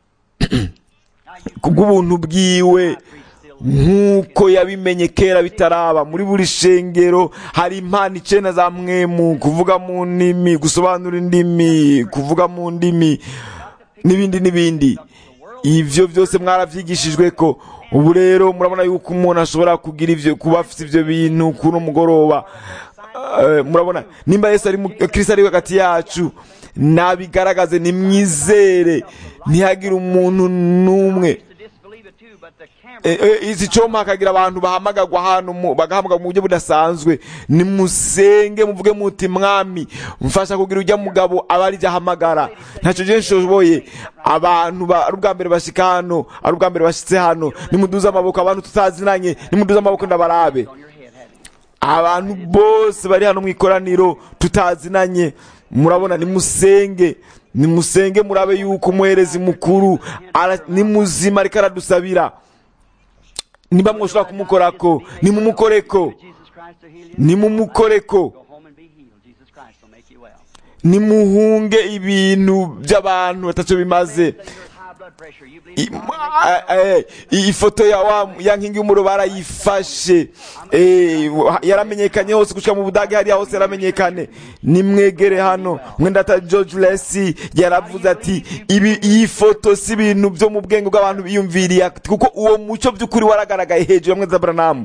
[SPEAKER 1] kubw'ubuntu bwiwe nk'uko yabimenye kera bitaraba muri buri shengero hari impano icenda za mwemu kuvuga mu ndimi gusobanura indimi kuvuga mu ndimi n'ibindi n'ibindi ivyo byose mwaravyigishijwe ko ubu rero murabona yuko umuntu ashobora kugira ivyo kuba afite ivyo bintu kuno mugoroba Eh, murabona nimba yesu ari mu- kristo ari hagati yacu nabigaragaze nimwizere ntihagire umuntu n'umwe
[SPEAKER 5] to disbelieve it too, but the camera
[SPEAKER 1] Eh, eh, izi coma hakagira abantu bahamagagwa hano mu- bagahamagara mu buryo budasanzwe nimusenge muvuge muti mwami mfasha kugira ujya mugabo aba ari jya ahamagara ntacyo je nshoboye abantu ba- ari ubwa mbere bashika hano ari ubwa mbere bashitse hano nimuduze amaboko abantu tutazinanye nimuduze amaboko ndabarabe
[SPEAKER 5] on your head, hadn't it?
[SPEAKER 1] abantu bose bari hano mu ikoraniro tutazinanye murabona nimusenge nimusenge murabe yuko umuherezi mukuru ara- ni muzima ariko aradusabira niba mwoshobora kumukorako nimumukoreko
[SPEAKER 5] Jesus Christ to heal you.
[SPEAKER 1] nimumukoreko
[SPEAKER 5] Go home and be healed. Jesus Christ will make you well.
[SPEAKER 1] nimuhunge ibintu by'abantu batacyo bimaze
[SPEAKER 5] Say you're at high blood pressure. You believe
[SPEAKER 1] I-
[SPEAKER 5] in God
[SPEAKER 1] ma-
[SPEAKER 5] will make you well.
[SPEAKER 1] eh, iyi foto ya wa ya nkingi y'umuro barayifashe Eh, wa- yaramenyekanye hose gushika mu budage hariya hose yaramenyekane nimwegere hano mwendata george lesi yaravuze ati ibi iyi foto si ibintu byo mu bwenge bw'abantu biyumviriye ati, kuko uwo muco by'ukuri waragaragaye hejuru ya mweza branamu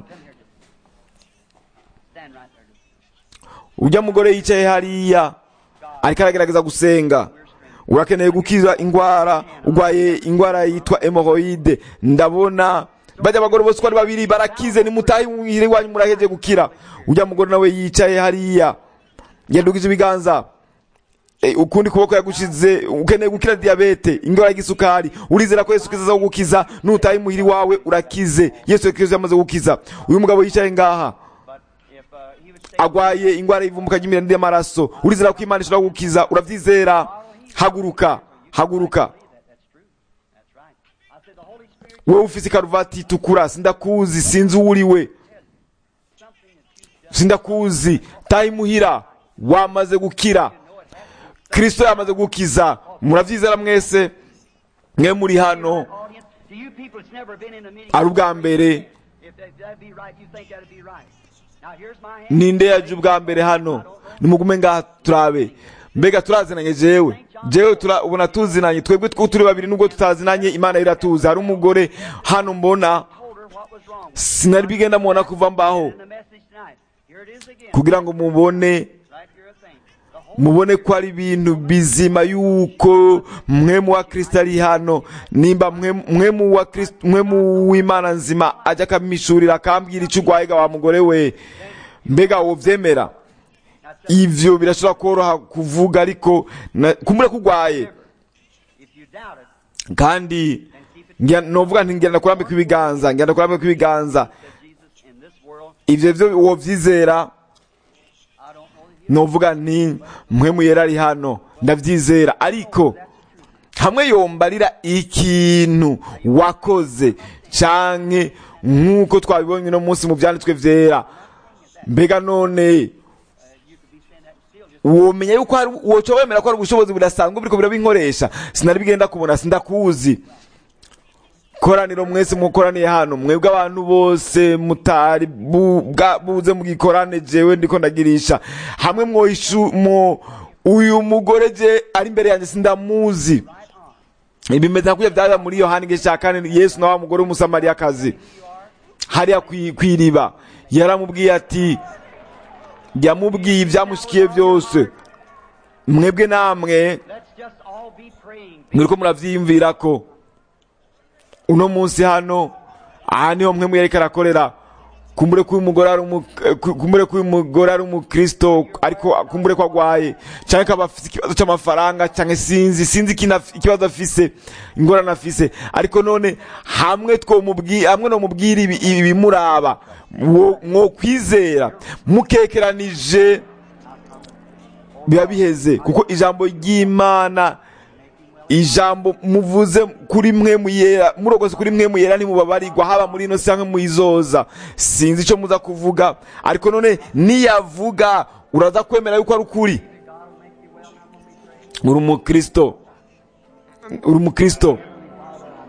[SPEAKER 5] Stand right there.
[SPEAKER 1] ujya mugore yicaye hariya ariko aragerageza gusenga urakeneye gukiza indwara urwaye indwara yitwa hemoroide ndabona bajya abagore bose uko ari babiri barakize nimutahe muhire iwanyu muraheje gukira ujya mugore nawe yicaye hariya yadugije ibiganza Eh, ukundi kuboko yagushize ukeneye gukira diyabete indwara y'igisukari urizera ko yesu kristo aza kugukiza nutahe muhiri wawe urakize yesu kristo yamaze gukiza uyu mugabo yicaye ngaha
[SPEAKER 5] But if uh, he would stay
[SPEAKER 1] agwaye ingwara y'ivumbuka ry'imirire y'amaraso urizera ko imana ishobora gukiza urabyizera haguruka haguruka
[SPEAKER 5] that, that's true. That's right. I said the Holy Spirit,
[SPEAKER 1] wowe ufise ikaruvati itukura sindakuzi sinzi uwo uri we
[SPEAKER 5] something that you've done.
[SPEAKER 1] sindakuzi taha imuhira wamaze gukira kristo yamaze gukiza murabyizera mwese mwe muri hano
[SPEAKER 5] Audience, to you people that's never been in a meeting,
[SPEAKER 1] ari ubwa mbere
[SPEAKER 5] if that, that'd be right, you think that'd be right. Now here's my hand.
[SPEAKER 1] ninde yaje ubwa mbere hano nimugume ngaha turabe mbega turazinanye jewe jewe tura- ubona tuzinanye twebwe two turi babiri nubwo tutazinanye imana yo iratuzi hari umugore hano mbona
[SPEAKER 5] Told her what was wrong with
[SPEAKER 1] sinari bigenda mubona kuva mbaho
[SPEAKER 5] in the message tonight. Here it is again.
[SPEAKER 1] kugira ngo mubone
[SPEAKER 5] Right here a thing. The whole
[SPEAKER 1] mubone ko ari ibintu bizima yuko mwe mu wa kristo ari hano nimba mwe mwe mu wa kristo mwe mu w'imana nzima ajya akamishurira akambwira icyo urwaye ga wa mugore we mbega wovyemera ivyo birashobora koroha kuvuga ariko na- kumbura ko urwaye
[SPEAKER 5] if you doubt it,
[SPEAKER 1] kandi ngira- novuga nti ngenda kurambika ibiganza ngenda kurambika ibiganza
[SPEAKER 5] said Jesus, in this world,
[SPEAKER 1] ivyo vyo wovyizera
[SPEAKER 5] I don't know that he
[SPEAKER 1] novuga nti mwe muyera ari hano ndavyizera ariko hamwe yombarira ikintu wakoze canke nk'uko twabibonye uno munsi mu vyanditswe vyera mbega none
[SPEAKER 5] you could be saying that still just
[SPEAKER 1] womenya yuko hari woca wemera ko hari ubushobozi budasanzwe buriko birabinkoresha sinari bigenda kubona sindakuzi koraniro mwese mukoraniye hano mwebwe abantu bose mutari bu- bwa- buze mugikorane jewe ndiko ndagirisha hamwe mwoishu mo uyu mugore je ari imbere yanjye sindamuzi bimeze nka kurya byaba muri yohani igice cya kane yesu na wa mugore w'umusamariyakazi hariya kwi- kw'iriba yaramubwiye ati yamubwiye ibyamushikiye byose mwebwe namwe
[SPEAKER 5] let's just all be praying.
[SPEAKER 1] muriko muravyiyumvira ko uno munsi hano aha niho mwe muyariko arakorera kumbure ko uyu mugore ari umu- eh, ku- kumbure ko uyu mugore ari umukristo ariko kumbure ko agwaye canke akaba afise ikibazo c'amafaranga canke sinzi sinzi ikina- ikibazo afise ingorane afise ariko none hamwe twomubwi hamwe nomubwira ibi- ibimuraba wo- mwokwizera mukekeranije biba biheze kuko ijambo ry'imana ijambo muvuze kuri mwe muyera murogose kuri mwe muyera ntimubabarirwa haba muri ino cyangwa muyizoza sinzi icyo muza kuvuga ariko none niyavuga uraza kwemera yuko ari ukuri uri umukristo uri umukristo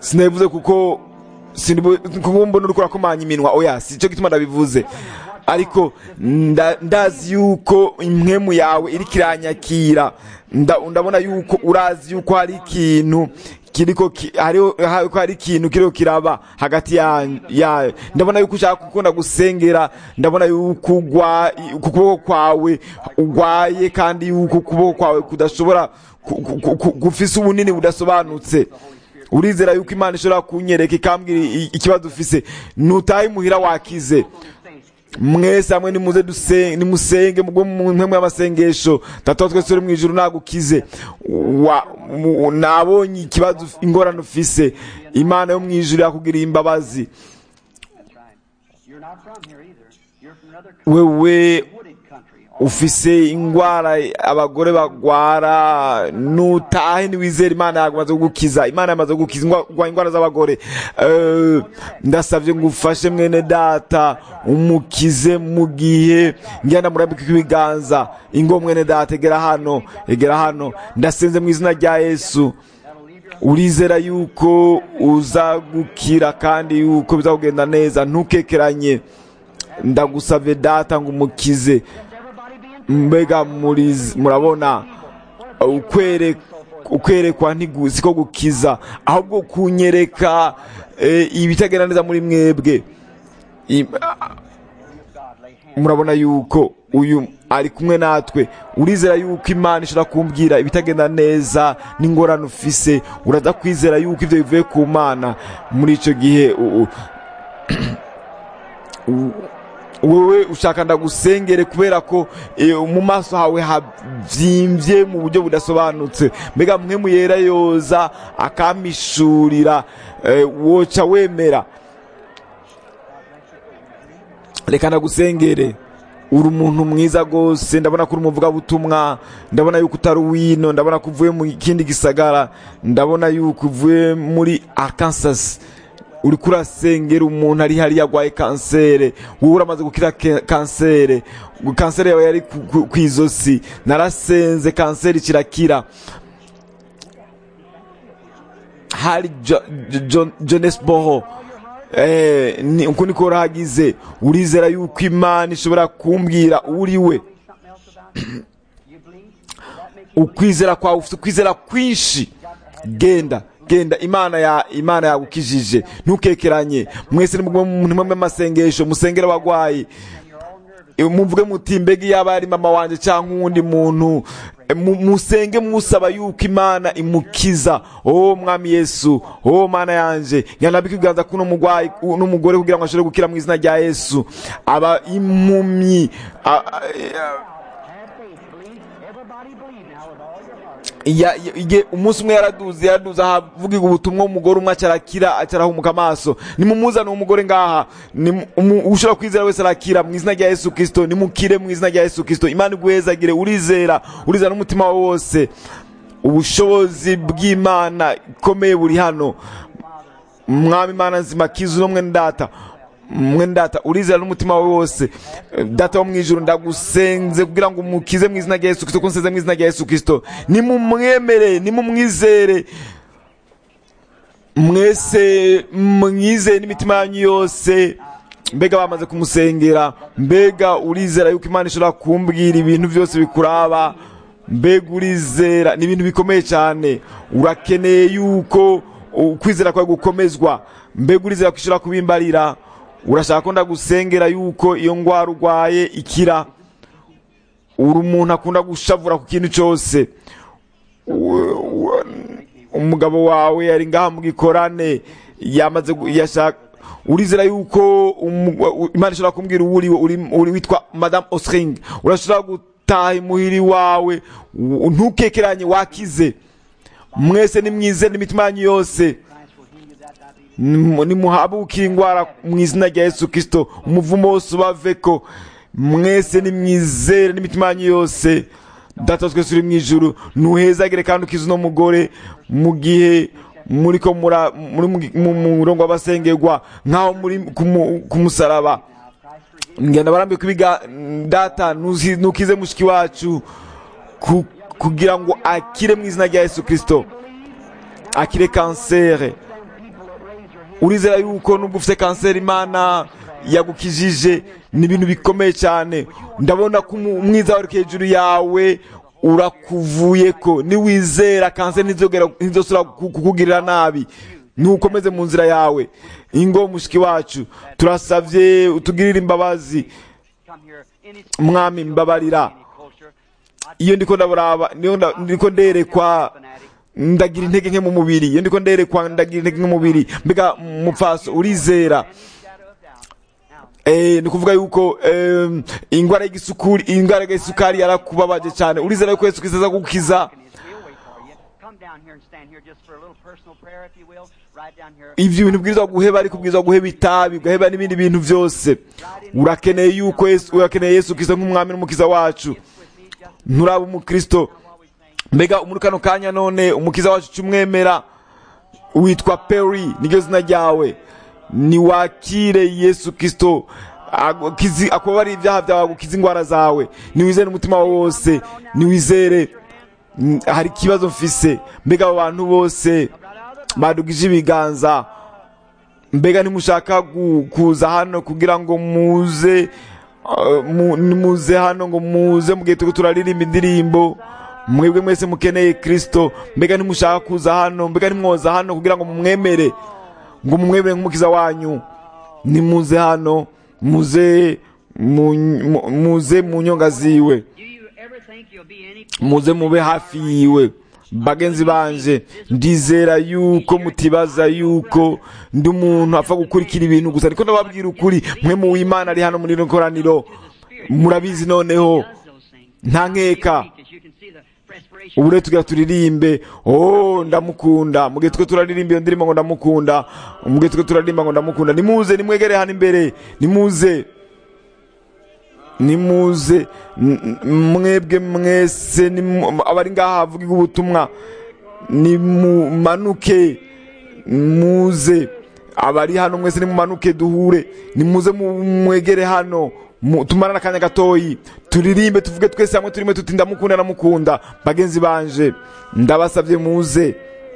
[SPEAKER 1] sinabivuze kuko sinibu- kuko mbona uriko urakomanya iminwa oya si cyo gituma ndabivuze ariko nda- ndazi yuko impwemu yawe iriko iranyakira Nda- ndabona yuko urazi yuko hari ikintu kiriko ki- hariho ha- ko hari ikintu kiriko kiraba hagati ya- yayo ndabona yuko ushaka gukunda gusengera ndabona yuko ugwa ku kuboko kwawe ugwaye kandi yuko ukuboko kwawe kudashobora ku- ku- ku- ku- gufise ubunini budasobanutse urizera yuko imana ishobora kunyereka ikambwira i- ikibazo ufise nutahe imuhira wakize mwese hamwe nimuze duse- nimusenge mugwe mu mpemu y'amasengesho data wa twese uri mu ijuru nagukize Wa- mu- nabonye ikibazo uf- ingorane ufise imana yo mu ijuru yakugiriye imbabazi
[SPEAKER 5] That's right. You're not from here either. You're from another country,
[SPEAKER 1] wewe
[SPEAKER 5] wooded country.
[SPEAKER 1] ufise ingwara abagore bagwara nutahe niwizera imana yamaze kugukiza imana yamaze kugukiza ingwa- ingwa- ingwara z'abagore Eh, ndasavye ngo ufashe mwene data umukize mu gihe ngenda murambika ibiganza ingo mwene data egera hano egera hano ndasenze mu izina rya yesu urizera yuko uza gukira kandi yuko bizakugenda neza ntukekeranye ndagusavye data ngo umukize mbega muri- murabona ukwere ukwerekwa ntigu- siko gukiza ahubwo kunyereka eh, ibitagenda neza muri mwebwe I- murabona yuko uyu ari kumwe natwe urizera yuko imana ishobora kumbwira ibitagenda neza n'ingorane ufise uraza kwizera yuko ibyo bivuye ku mana muri icyo gihe u- u- u- wowe ushaka ndagusengere kubera ko eh, mu maso hawe habyimbye mu buryo budasobanutse mbega mwe muyera yoza akamishurira eh, woca wemera reka ndagusengere uri umuntu mwiza rwose ndabona ko uri umuvugabutumwa ndabona yuko utari uwino ndabona ko uvuye mu kindi gisagara ndabona yuko uvuye muri arkansas uri kurasengera umuntu ari hariya arwaye kansere wowe uramaze gukira ke- kansere kansere yawe yari ku- ku- ku izosi narasenze kanseri kirakira hari Jo- Jo- jonesboro Eh, ni uko niko urahagize urizera yuko imana ishobora kumbwira uri we
[SPEAKER 5] Something else about you? You believe? Does that make you
[SPEAKER 1] ukwizera kwawe ufite ukwizera kwinshi genda genda imana ya imana yagukijije ntukekeranye mwese ni mu amasengesho musengere abagwayi Eh, muvuge muti mbega yaba ari mama wanjye cyangwa uwundi muntu eh, mu- musenge musaba yuko imana imukiza oh mwami yesu oh mana yanje nyanabika ibiganza kuno mugwayi n'umugore kugira ngo ashobore gukira mu izina rya yesu aba impumyi a- a-
[SPEAKER 5] have faith? Believe. Everybody believe now with all your heart.
[SPEAKER 1] Ya- ya- igihe umunsi umwe yaraduze yaraduze ahavugirwa ubutumwa umugore umwe acarakira acarahumuka amaso nimumuzane uwo mugore ngaha Nimu- umu- ushobora kwizera wese arakira mu izina rya yesu kirisito nimukire mu izina rya yesu kirisito imana iguhezagire urizera urizera n'umutima wawe wose ubushobozi bw'imana ikomeye buri hano mwami imana nzima kiza uno mwene data mwene data urizera n'umutima wawe wose data wo mu ijuru ndagusenze kugira ngo umukize mu izina rya yesu kirisito ko nsenze mu izina rya yesu kirisito nimumwemere nimumwizere mwese mwizeye n'imitima yanyu yose mbega bamaze kumusengera mbega urizera yuko imana ishobora kumbwira ibintu byose bikuraba mbega urizera ni ibintu bikomeye cyane urakeneye yuko ukwizera kwawe gukomezwa mbega urizera ko ishobora kubimbarira urashaka ko ndagusengera yuko iyo ndwara urwaye ikira uri umuntu akunda gushavura ku kintu cyose U- u- umugabo wawe yari ngaha mu gikorane yamaze gu- yashaka urizera yuko umu- u- imana ishobora kumbwira uwo uriwe uri uri witwa madame osring urashobora gutaha imuhiri wawe u- ntukekeranye wakize mwese nimwize n'imitima yanyu yose Nimu- nimuhabuke indwara mu izina rya yesu kirisito umuvumo wose ubaveko mwese nimwizere n'imitima yanyu yose data wa twese uri mu ijuru ntuhezagire kandi ukize uno mugore mu gihe muri ko mura- muri mu- mu mu murongo w'abasengerwa nk'aho muri ku mu- ku musaraba ngenda barambiwe kubiga data nuzi- nukize mushiki wacu ku- kugira ngo akire mu izina rya yesu kirisito akire kansere urizera yuko nubwo ufite kanseri imana yagukijije ni ibintu bikomeye cyane ndabona ko umu- umwiza wari hejuru yawe urakuvuye ko niwizera kanseri ntizogera- ntizosubira ku- kukugirira nabi nukomeze mu nzira yawe ingo mushiki wacu turasabye utugirire imbabazi
[SPEAKER 5] Come here. Any
[SPEAKER 1] mwami mbabarira
[SPEAKER 5] any closer.
[SPEAKER 1] iyo ndiko ndaburaba niyo nda- ndiko nderekwa ndagira intege nke mu mubiri iyo ndiko nderekwa ndagira intege nke mu mubiri mbega mupfaso urizera
[SPEAKER 5] Any shadow of doubt. Now,
[SPEAKER 1] Eh, ni kuvuga yuko em, ingwara y'igisukuri ingwara y'isukari yarakubabaje cyane urizera yuko yesu kristo aza gukiza
[SPEAKER 5] and his will wait for you. Come down here and stand here just for a little personal prayer, if you will. Right down here.
[SPEAKER 1] ivyo bintu bwirizwa guheba ariko ubwirizwa guheba itabi ugaheba n'ibindi bintu byose urakeneye yuko yesu urakeneye yesu kristo nk'umwami n'umukiza wacu
[SPEAKER 5] With me, just
[SPEAKER 1] nturaba umukristo
[SPEAKER 5] while we sing.
[SPEAKER 1] mbega muri kano kanya none umukiza wacu cyumwemera witwa peri niryo zina ryawe niwakire yesu kristo agukizi- akubabare ibyaha byawe agukiza indwara zawe niwizere umutima wawe wose niwizere Mm, hari ikibazo mfise mbega abo bantu bose badugije ibiganza mbega ntimushaka gu- kuza hano kugira ngo muze uh, mu- muze hano ngo muze mu gihe turiko turaririmba indirimbo mwebwe mwese mukeneye kristo mbega ntimushaka kuza hano mbega ntimwoza hano kugira ngo mumwemere ngo mumwemere nk'umukiza wanyu nimuze hano muze mu, mu- muze mu nyonga ziwe
[SPEAKER 5] Do you ever think you'll be any
[SPEAKER 1] muze mube hafi yiwe bagenzi banje ndizera yuko mutibaza yuko ndi umuntu apfa gukurikira ibintu gusa niko ndababwira ukuri mwe mu w'imana ari hano muri rino koraniro murabizi noneho
[SPEAKER 5] does those things?
[SPEAKER 1] nta nkeka
[SPEAKER 5] Because you can see the perspiration.
[SPEAKER 1] ubu rero tugira turirimbe oh ndamukunda mu gihe twe turaririmba iyo ndirimbo ngo ndamukunda mu gihe twe turaririmba ngo ndamukunda nimuze nimwegere hano imbere nimuze nimuze n- n- mwebwe mwese nimu- abari ngaha havugirwa ubutumwa nimumanuke muze abari hano mwese nimumanuke duhure nimuze mu- mwegere hano mu- tumarane akanya gatoyi turirimbe tuvuge twese hamwe turimo tuti ndamukunda ndamukunda bagenzi banje ndabasabye muze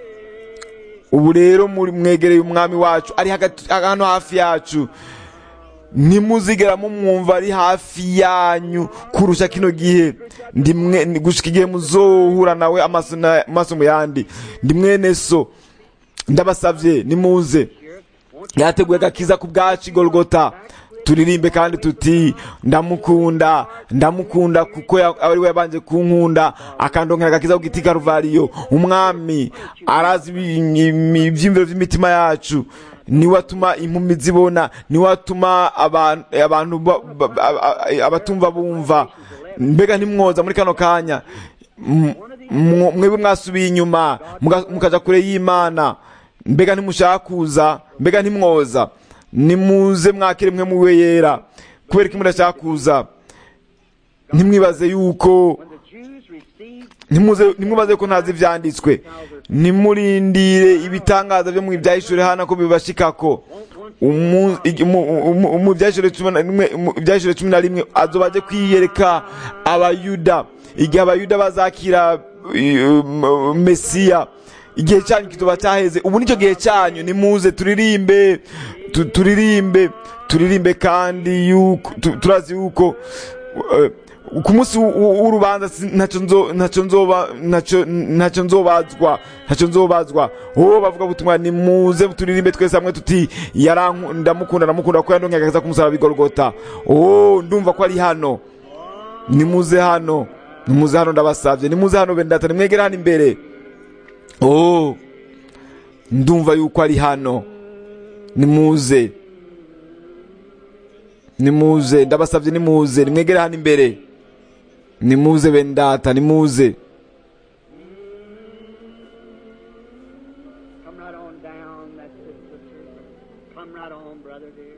[SPEAKER 1] ubu rero muri mwegereye umwami wacu ari hagati hano hafi yacu ntimuzigera mumwumva ari hafi yanyu kurusha kino gihe ndi mwe ni- gushika igihe muzohura nawe amaso na- amaso mu yandi ndi mwene so ndabasabye nimuze yateguye agakiza ku bwacu igorogota turirimbe kandi tuti ndamukunda ndamukunda kuko ya- ari we yabanje kunkunda akandongera agakiza ku giti karuvariyo umwami arazi ibi- ibi- ibyiyumviro by'imitima yacu niwe atuma impumi zibona niwe atuma abantu abantu ba- ba- ba- abatumva bumva mbega ntimwoza muri kano kanya M- mwo- mwebwe mwasubiye inyuma muga- mukaja kure y'imana mbega ntimushaka kuza mbega ntimwoza nimuze mwakire mwe muwe yera kubera ko mudashaka kuza ntimwibaze yuko
[SPEAKER 5] When the Jews received
[SPEAKER 1] ntimuze ntimwibaze ko ntazi ivyanditswe nimurindire ibitangaza byo mu byahishuri hano ko bibashikako Umu- igi- mu- mu- mu byahishuri cumi na rimwe mu byahishuri cumi na rimwe azoba aje kwiyereka abayuda igihe abayuda bazakira uh, mesiya igihe cyanyu kituba cyaheze ubu nicyo gihe cyanyu nimuze turirimbe tu- turirimbe turirimbe kandi yuko tu- turazi yuko uh, ku munsi w- w- w'urubanza si- ntacyo nzo- ntacyo nzoba ntacyo ntacyo nzobazwa ntacyo nzobazwa wowe bavuga butumwa nimuze turirimbe twese hamwe tuti yaranku ndamukunda ndamukunda ko yandongeye agakiza k'umusaraba bigorogota oh ndumva ko ari hano nimuze hano nimuze hano ndabasabye nimuze hano bendata nimwegere hano imbere oh ndumva yuko ari hano nimuze nimuze ndabasabye nimuze nimwegere hano imbere nimuze bendata nimuze
[SPEAKER 5] Come right on down. That's it, sister. Come right on, brother dear.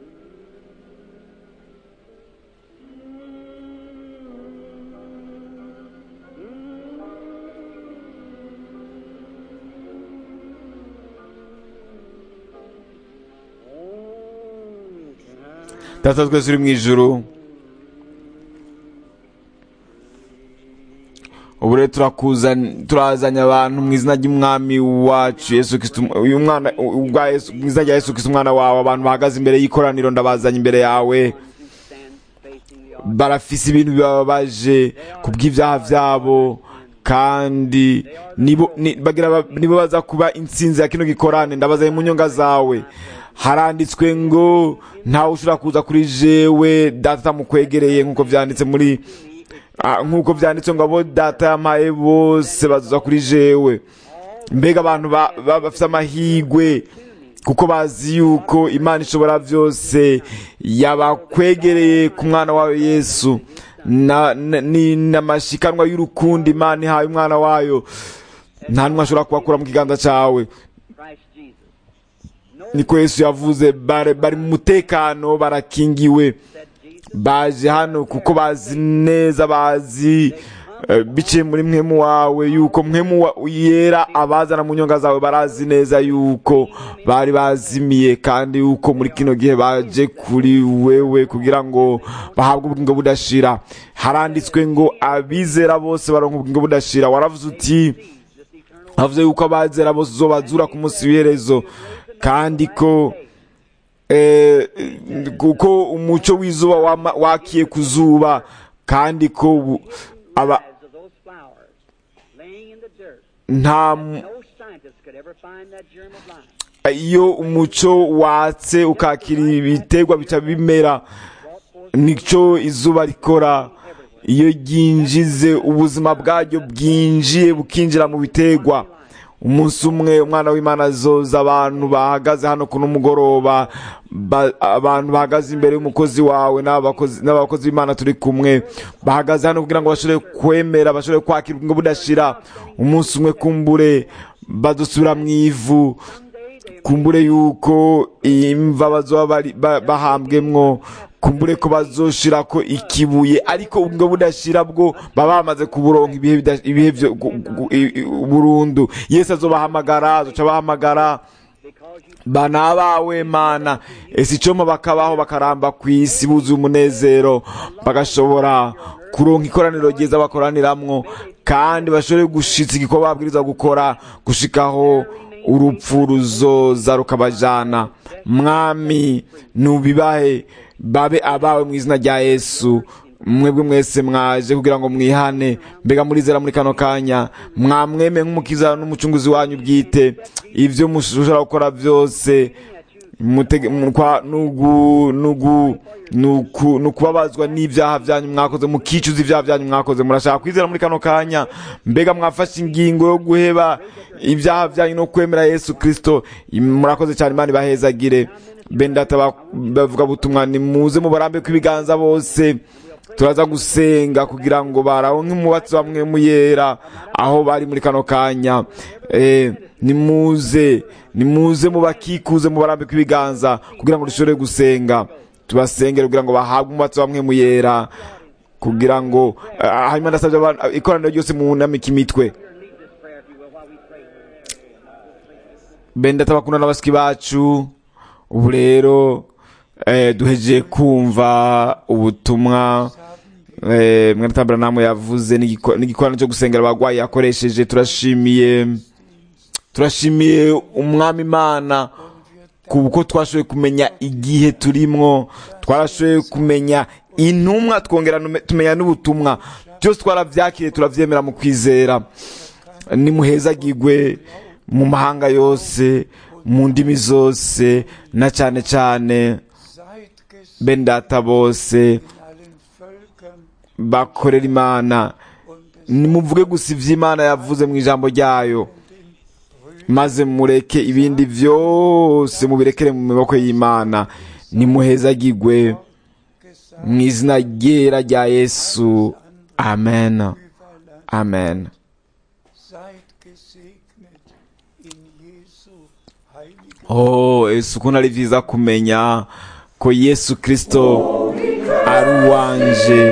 [SPEAKER 1] data twese uri mu ijuru ubu rero turakuzan- turazanye abantu mu izina ry'umwami wacu yesu kristo uyu mwana ubwa Yesu- mu izina rya yesu kristo umwana wawe abantu bahagaze imbere y'ikoraniro ndabazanye imbere yawe
[SPEAKER 5] who stand facing the altar.
[SPEAKER 1] barafise ibintu bibabaje ku bw'ibyaha byabo kandi nibo ni- bagira ba- nibo baza kuba intsinzi ya kino gikorane ndabazanye mu nyonga zawe haranditswe ngo ntawe ushobora kuza kuri jewe data atamukwegereye nk'uko byanditse muri Ah, nk'uko byanditse ngo abo data yampaye bose bazuza kuri jewe mbega abantu ba- ba- bafite amahigwe kuko bazi yuko imana ishobora byose yabakwegereye ku mwana wawe yesu na- na- ni n'amashikanwa y'urukundo imana ihaye umwana wayo nta n'umwe ashobora kubakura mu kiganza cyawe
[SPEAKER 5] Christ Jesus. No
[SPEAKER 1] niko yesu yavuze bari bari mu mutekano barakingiwe
[SPEAKER 5] said Jesus.
[SPEAKER 1] baje hano kuko bazi neza bazi eh, biciye muri mwemu wawe yuko mwemu wa- yera abazana mu nyonga zawe barazi neza yuko bari bazimiye kandi yuko muri kino gihe baje kuri wewe kugira ngo bahabwe ubugingo budashira haranditswe ngo abizera bose baronka ubugingo budashira waravuze uti havuze yuko abazera bose uzobazura ku munsi w'iherezo kandi ko eh, kuko umuco w'izuba wama- wakiye ku zuba kandi ko bu- aba
[SPEAKER 5] Lives of those flowers laying in the dirt.
[SPEAKER 1] nta mu-
[SPEAKER 5] No scientist could ever find that germ of life.
[SPEAKER 1] iyo umuco watse ukakira ibiterwa bica bimera nicyo izuba rikora iyo ryinjize ubuzima bwaryo bwinjiye bukinjira mu biterwa umunsi umwe umwana w'imana azoza abantu bahagaze hano kuno mugoroba ba- abantu bahagaze imbere y'umukozi wawe n'abakozi n'abakozi b'imana turi kumwe bahagaze hano kugira ngo bashobore kwemera bashobore kwakira ubugingo budashira umunsi umwe kumbure badusubira mu ivu kumbure yuko imva bazoba bari- ba- bahambwemwo kumbure ko bazoshira ko ikibuye ariko ubwo budashira bwo baba bamaze kuburonka ibihe bida- ibihe byo gu- gu- i- i- burundu yesu azobahamagara azoca bahamagara bana bawe mana ese icoma bakabaho bakaramba ku isi buzuye umunezero bagashobora kuronka ikoraniro ryiza bakoraniramwo kandi bashobore gushitsa igikorwa babwiriza gukora gushikaho urupfu ruzoza rukabajana mwami nubibahe babe abawe mu izina rya yesu mwebwe mwese mwaje kugira ngo mwihane mbega murizera muri kano kanya mwamweme nk'umukiza n'umucunguzi wanyu bwite ibyo mushobora gukora byose mutege- mukwa- nugu- nugu- nuku- nukubabazwa n'ibyaha byanyu mwakoze mukicuza ibyaha byanyu mwakoze murashaka kwizera muri kano kanya mbega mwafashe ingingo yo guheba ibyaha byanyu no kwemera yesu kirisito murakoze cyane imana ibahezagire bendata ba- bavuga butumwa nimuze mubarambe kw'ibiganza bose turaza gusenga kugira ngo barawonke umubatsi bamwe muyera aho bari muri kano kanya eh, nimuze nimuze mubakikuze mubarambe kw'ibiganza kugira ngo dushobore gusenga tubasengere kugira ngo bahabwe umubatsi bamwe muyera kugira ngo ah, hanyuma ndasabye abantu- ikoraniro ryose munamike imitwe
[SPEAKER 5] Lead this prayer, if you will, while we pray.
[SPEAKER 1] benda tabakunda n'abasiki bacu ubu rero eh, duhejeje kumva ubutumwa eh, mwene tambara namwe yavuze n'igiko- n'igikorano cyo gusengera abagwayi yakoresheje turashimiye turashimiye umwami imana kuko twashoboye kumenya igihe turimwo twarashoboye kumenya intumwa twongera nume- tumenya n'ubutumwa byose twarabyakiriye turabyemera mu kwizera nimuhezagirwe mu mahanga yose mu ndimi zose na cyane cyane
[SPEAKER 3] Seid gesandt
[SPEAKER 1] bene data bose
[SPEAKER 3] in allen Völkern
[SPEAKER 1] bakorera imana
[SPEAKER 3] und es
[SPEAKER 1] nimuvuge gusa ibyo imana yavuze mu ijambo ryayo maze mureke ibindi byose mubirekere mu maboko y'imana nimuhezagirwe
[SPEAKER 3] gesagt
[SPEAKER 1] mu izina ryera rya yesu amen
[SPEAKER 3] überall.
[SPEAKER 1] amen
[SPEAKER 3] Seid gesegnet in Jesu heilige
[SPEAKER 1] oh yesu ukuntu ari byiza kumenya ko yesu kirisito ari uwanje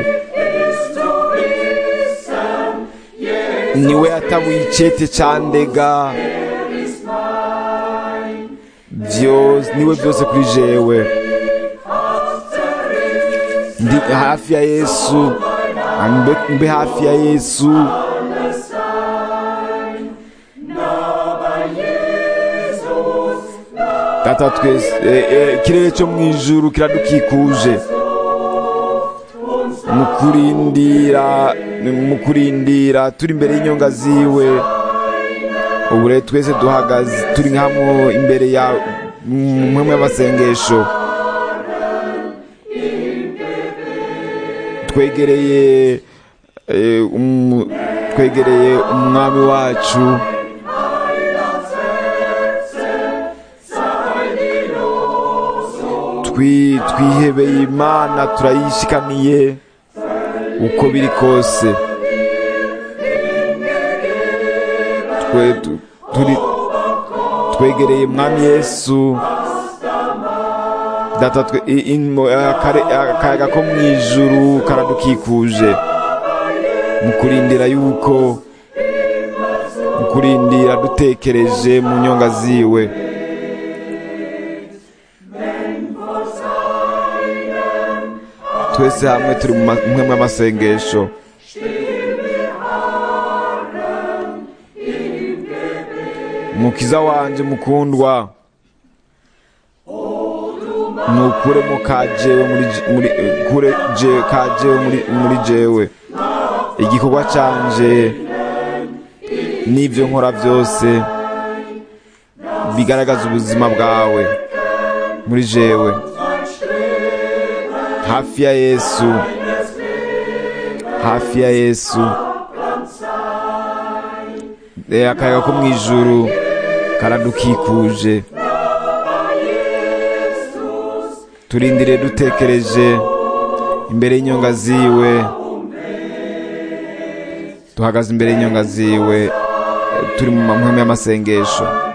[SPEAKER 1] niwe yatabuye icyete cyandega byose niwe byose kuri jewe ndi hafi ya yesu mbe, mbe hafi ya yesu data twese eh, eh, ikirere cyo mu ijuru kiradukikuje mu kurindira mu kurindira turi imbere y'inyonga ziwe ubu rero twese duhagaze turi hamwe imbere ya mwe y'amasengesho twegereye eh, umu- twegereye umwami wacu Twi- twihebeye imana turayishikaniye uko biri kose twe tu- turi twegereye mwami yesu data twe i- imo- akare- akayaga ko mu ijuru karadukikuje mu kurindira yuko mu kurindira dutekereje mu nyonga ziwe twese hamwe turi mu ma- mwe mw'amasengesho mukiza wanje mukundwa nukuremo kajewe muri j- muri kure je kajewe muri muri jewe igikorwa canje n'ivyo nkora byose bigaragaza ubuzima bwawe muri jewe hafi ya yesu hafi ya yesu Eh, akayaga ko mu ijuru karadukikuje turindire dutekereje imbere y'inyonga ziwe duhagaze imbere y'inyonga ziwe eh, turi mu mahame y'amasengesho